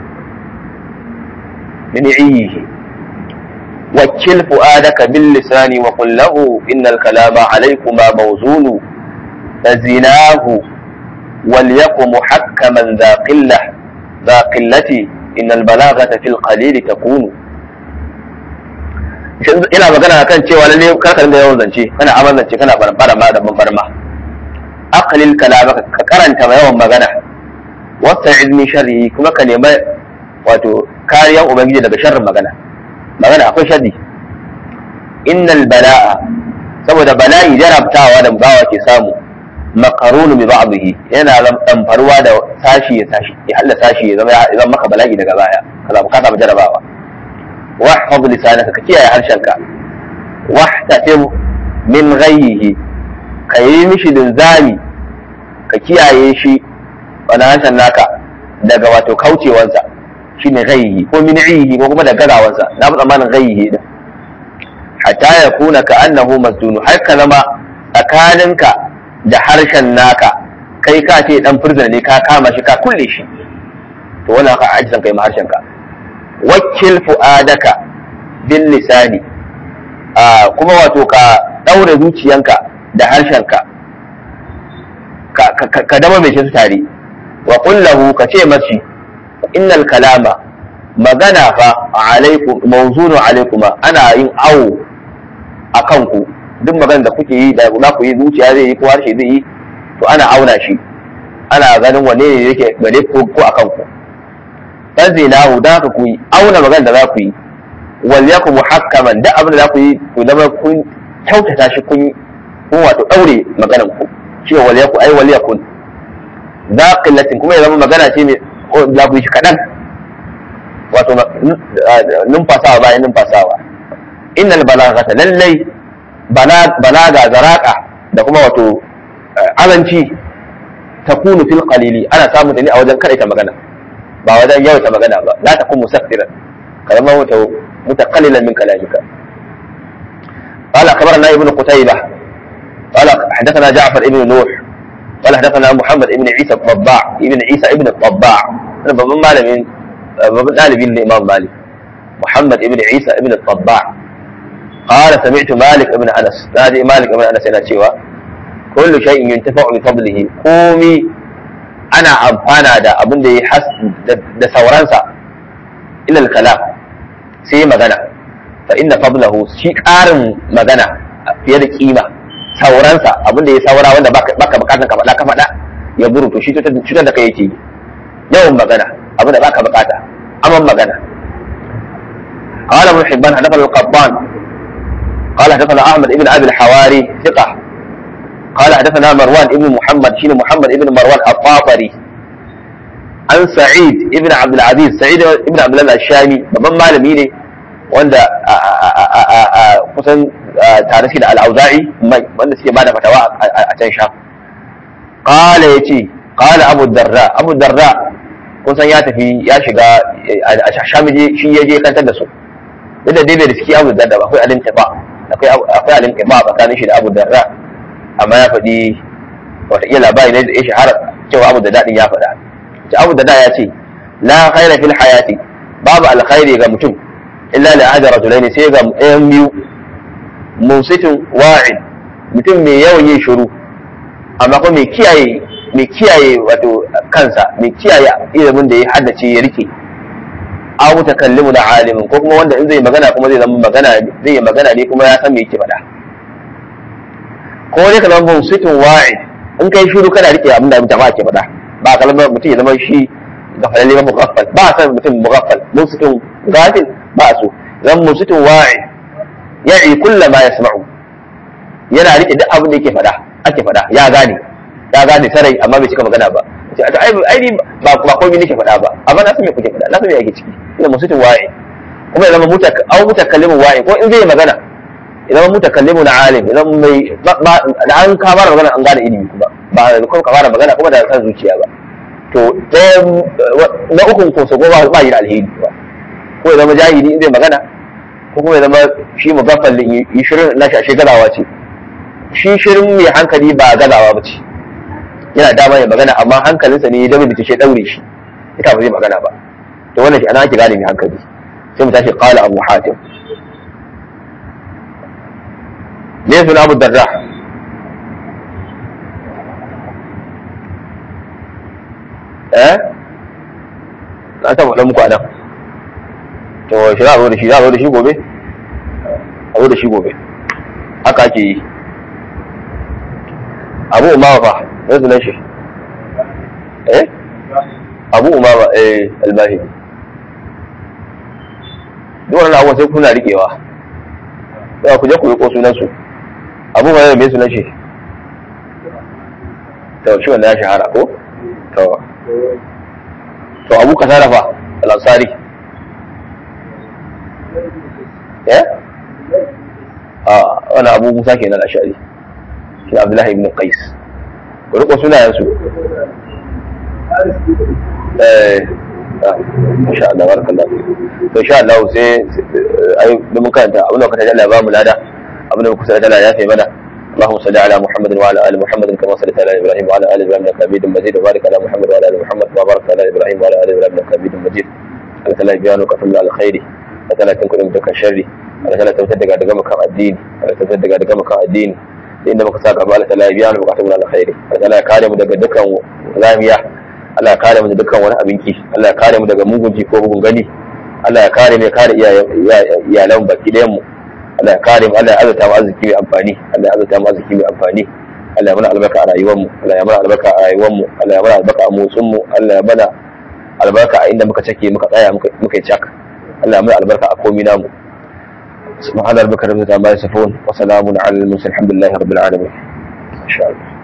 min iyihi wakil fu'adaka bil lisani wa qul lahu innal kalama alaykuma mawzunu fazinahu wal yakum muhakkaman dha qillah dha qillati إن البلاغة في القليل تكون ina magana kan cewa lalle kar ka dinga yawan zance kana aman zance kana barbara ma da barma aqlil kalamaka ka karanta ma yawan magana wasta'id min sharri kuma ka nema wato kariyan ubangiji daga sharrin magana magana akwai sharri innal bala'a saboda bala'i jarabtawa da bawa ke samu makarunu bi ba'dihi yana damfarwa da sashi ya sashi ya halla sashi ya zama ya zama maka bala'i daga baya kaza bukata ba jarabawa wahfaz lisanaka ka kiyaye harshenka wahtatim min ghayyihi ka yi mishi linzami ka kiyaye shi wani harshen naka daga wato kaucewansa shine ghayyihi ko min iyihi ko kuma da gazawansa na fi tsammanin ghayyihi din hatta ya kuna ka annahu masdunu har ka zama tsakaninka da harshen naka kai ka ce dan furzana ne ka kama shi ka kulle shi to wannan ka ajizan kai ma harshen ka wakil fu'adaka bil lisani a kuma wato ka daure zuciyanka da harshenka ka ka dama mai shi tare wa qul lahu ka ce mashi innal kalama magana fa alaikum mawzunu alaikuma ana yin awo akan ku duk magana da kuke yi da za ku yi zuciya zai yi ko harshe zai yi to ana auna shi ana ganin wanne ne yake gare ko ko akan ku dan zinahu da ka ku yi auna magana da za ku yi wal yakum muhakkaman da abin da za ku yi ku zama kun kyautata shi kun kun wato daure maganan ku cewa wal yakum ai wal yakun da qillatin kuma ya zama magana ce mai za ku yi shi kadan wato numfasawa bayan numfasawa innal balaghata lallai balaga zaraka da kuma wato azanci takunu fil qalili ana samu ta ne a wajen karaita magana ba wajen yawaita magana ba la takun musaffiran kalama wato mutaqallilan min kalamika قال أخبرنا ابن قتيبة قال حدثنا جعفر ابن نوح قال حدثنا محمد ابن عيسى الطباع ابن عيسى ابن الطباع أنا بابن مالك بابن طالب الإمام مالك محمد ابن عيسى ابن الطباع قال سمعت مالك ابن أنس نادي مالك ابن أنس إلى شيوا كل شيء ينتفع بفضله قومي أنا أمفانا دا أبن دي حس دا سورانسا إلى الكلام سي مغنى فإن فضله شيء قارن مغنى في يد قيمة sauransa abin da ya saura wanda baka bukatan ka faɗa ka faɗa ya buru to shi cutar da kai yake yawan magana abin da baka bukata aman magana قال ابن حبان حدثنا القبان قال حدثنا احمد بن ابي الحواري ثقه قال حدثنا مروان ابن محمد شين محمد ابن مروان الطاطري عن سعيد ابن عبد العزيز سعيد ابن عبد الله الشامي babban malami ne wanda kusan tare shi da al'auza'i wanda suke bada fatawa a can sha qala yace qala abu darda abu darda kusan ya tafi ya shiga a sham shi ya je kantar da su duk da dai bai riski abu darda ba akwai alim tiba akwai akwai alim tiba tsakanin shi da abu darda amma ya faɗi wataƙila labari ne da ya shahara cewa abu da daɗin ya faɗa ce abu da da ya ce la khaira fil hayati babu alkhairi ga mutum illa li ahadi rajulaini sai ga ɗayan biyu musitin wa'id mutum mai yawan yin shiru amma kuma mai kiyaye mai kiyaye wato kansa mai kiyaye ilimin da ya haddace ya rike aw mutakallimu da alimin ko kuma wanda in zai magana kuma zai zama magana zai yi magana ne kuma ya san me yake faɗa ko ne ka zama musitin wa'id in kai shiru kana rike abin da jama'a ke faɗa ba kalmar mutum ya zama shi gafalalle ba mugaffal ba san mutum mugaffal musitin gafil ba so zan musitin wa'id ya'i kulla ma yasma'u yana rike duk abin da yake faɗa ake faɗa ya gane ya gane sarai amma bai cika magana ba ai ai ba ba komai nake faɗa ba amma na san me kuke faɗa na san me yake ciki ina musitin wa'i kuma ya zama mutak au mutakallimu wa'i ko in zai magana ya zama mutakallimu na alim ya zama mai da an ka fara magana an gane ilimi kuma ba da kuma ka fara magana kuma da san zuciya ba to ɗaya na ukun ko so ba ba yi da alheri ba ko ya zama jahili in zai magana ko kuma ya zama shi mugaffal yi shirin na shashe galawa ce shi shirin mai hankali ba galawa ba ce yana dama ya magana amma hankalinsa ne ya dabe da ce daure shi ita ba zai magana ba to wannan shi ana ake gane mai hankali sai mu tashi qala abu hatim ne suna abu darda eh na ta faɗa muku anan to shi za a zo da shi za a zo da shi gobe a zo da shi gobe haka ake yi abu umama fa mai sunan shi eh abu umama eh albahi duk wannan abubuwan sai kuna riƙewa sai ku je ku riko sunan su abu umama mai sunan shi to shi wannan ya shahara ko to to abu kasara fa al-ansari eh a wani abu musa kenan ashari shi abdullahi ibn qais ku riko sunayensu eh insha Allah barakallahu to insha Allah sai ai da mun karanta abin da kace Allah ba mu lada abin da kusa da Allah ya sai mana اللهم صل على محمد وعلى ال محمد كما صليت على ابراهيم وعلى ال ابراهيم انك حميد مجيد وبارك على محمد وعلى ال محمد وبارك على ابراهيم وعلى ال ابراهيم انك حميد مجيد Allah ta'ala biyanu ka tumla alkhairi Allah ta'ala tun kudin dukan sharri Allah ta'ala tabbatar daga daga makan addini Allah tabbatar daga daga makan addini inda muka saka ba Allah ta'ala biyanu ka tumla alkhairi Allah ta'ala ya kare mu daga dukkan zamiya Allah ya kare mu daga dukkan wani abinki Allah ya kare mu daga mugun ji ko mugun gani Allah ya kare mu ya kare iyalan baki ɗayan mu Allah ya kare mu Allah ya azurta mu arziki mai amfani Allah ya azurta mu arziki mai amfani Allah ya mana albarka a rayuwar mu Allah ya mana albarka a rayuwar mu Allah ya mana albarka a motsin mu Allah ya mana albarka a inda muka cake muka tsaya muka yi cak Allah ya mana albarka a komi namu سبحان ربك رب العزة عما يصفون وسلام على المرسلين الحمد لله رب العالمين ان شاء الله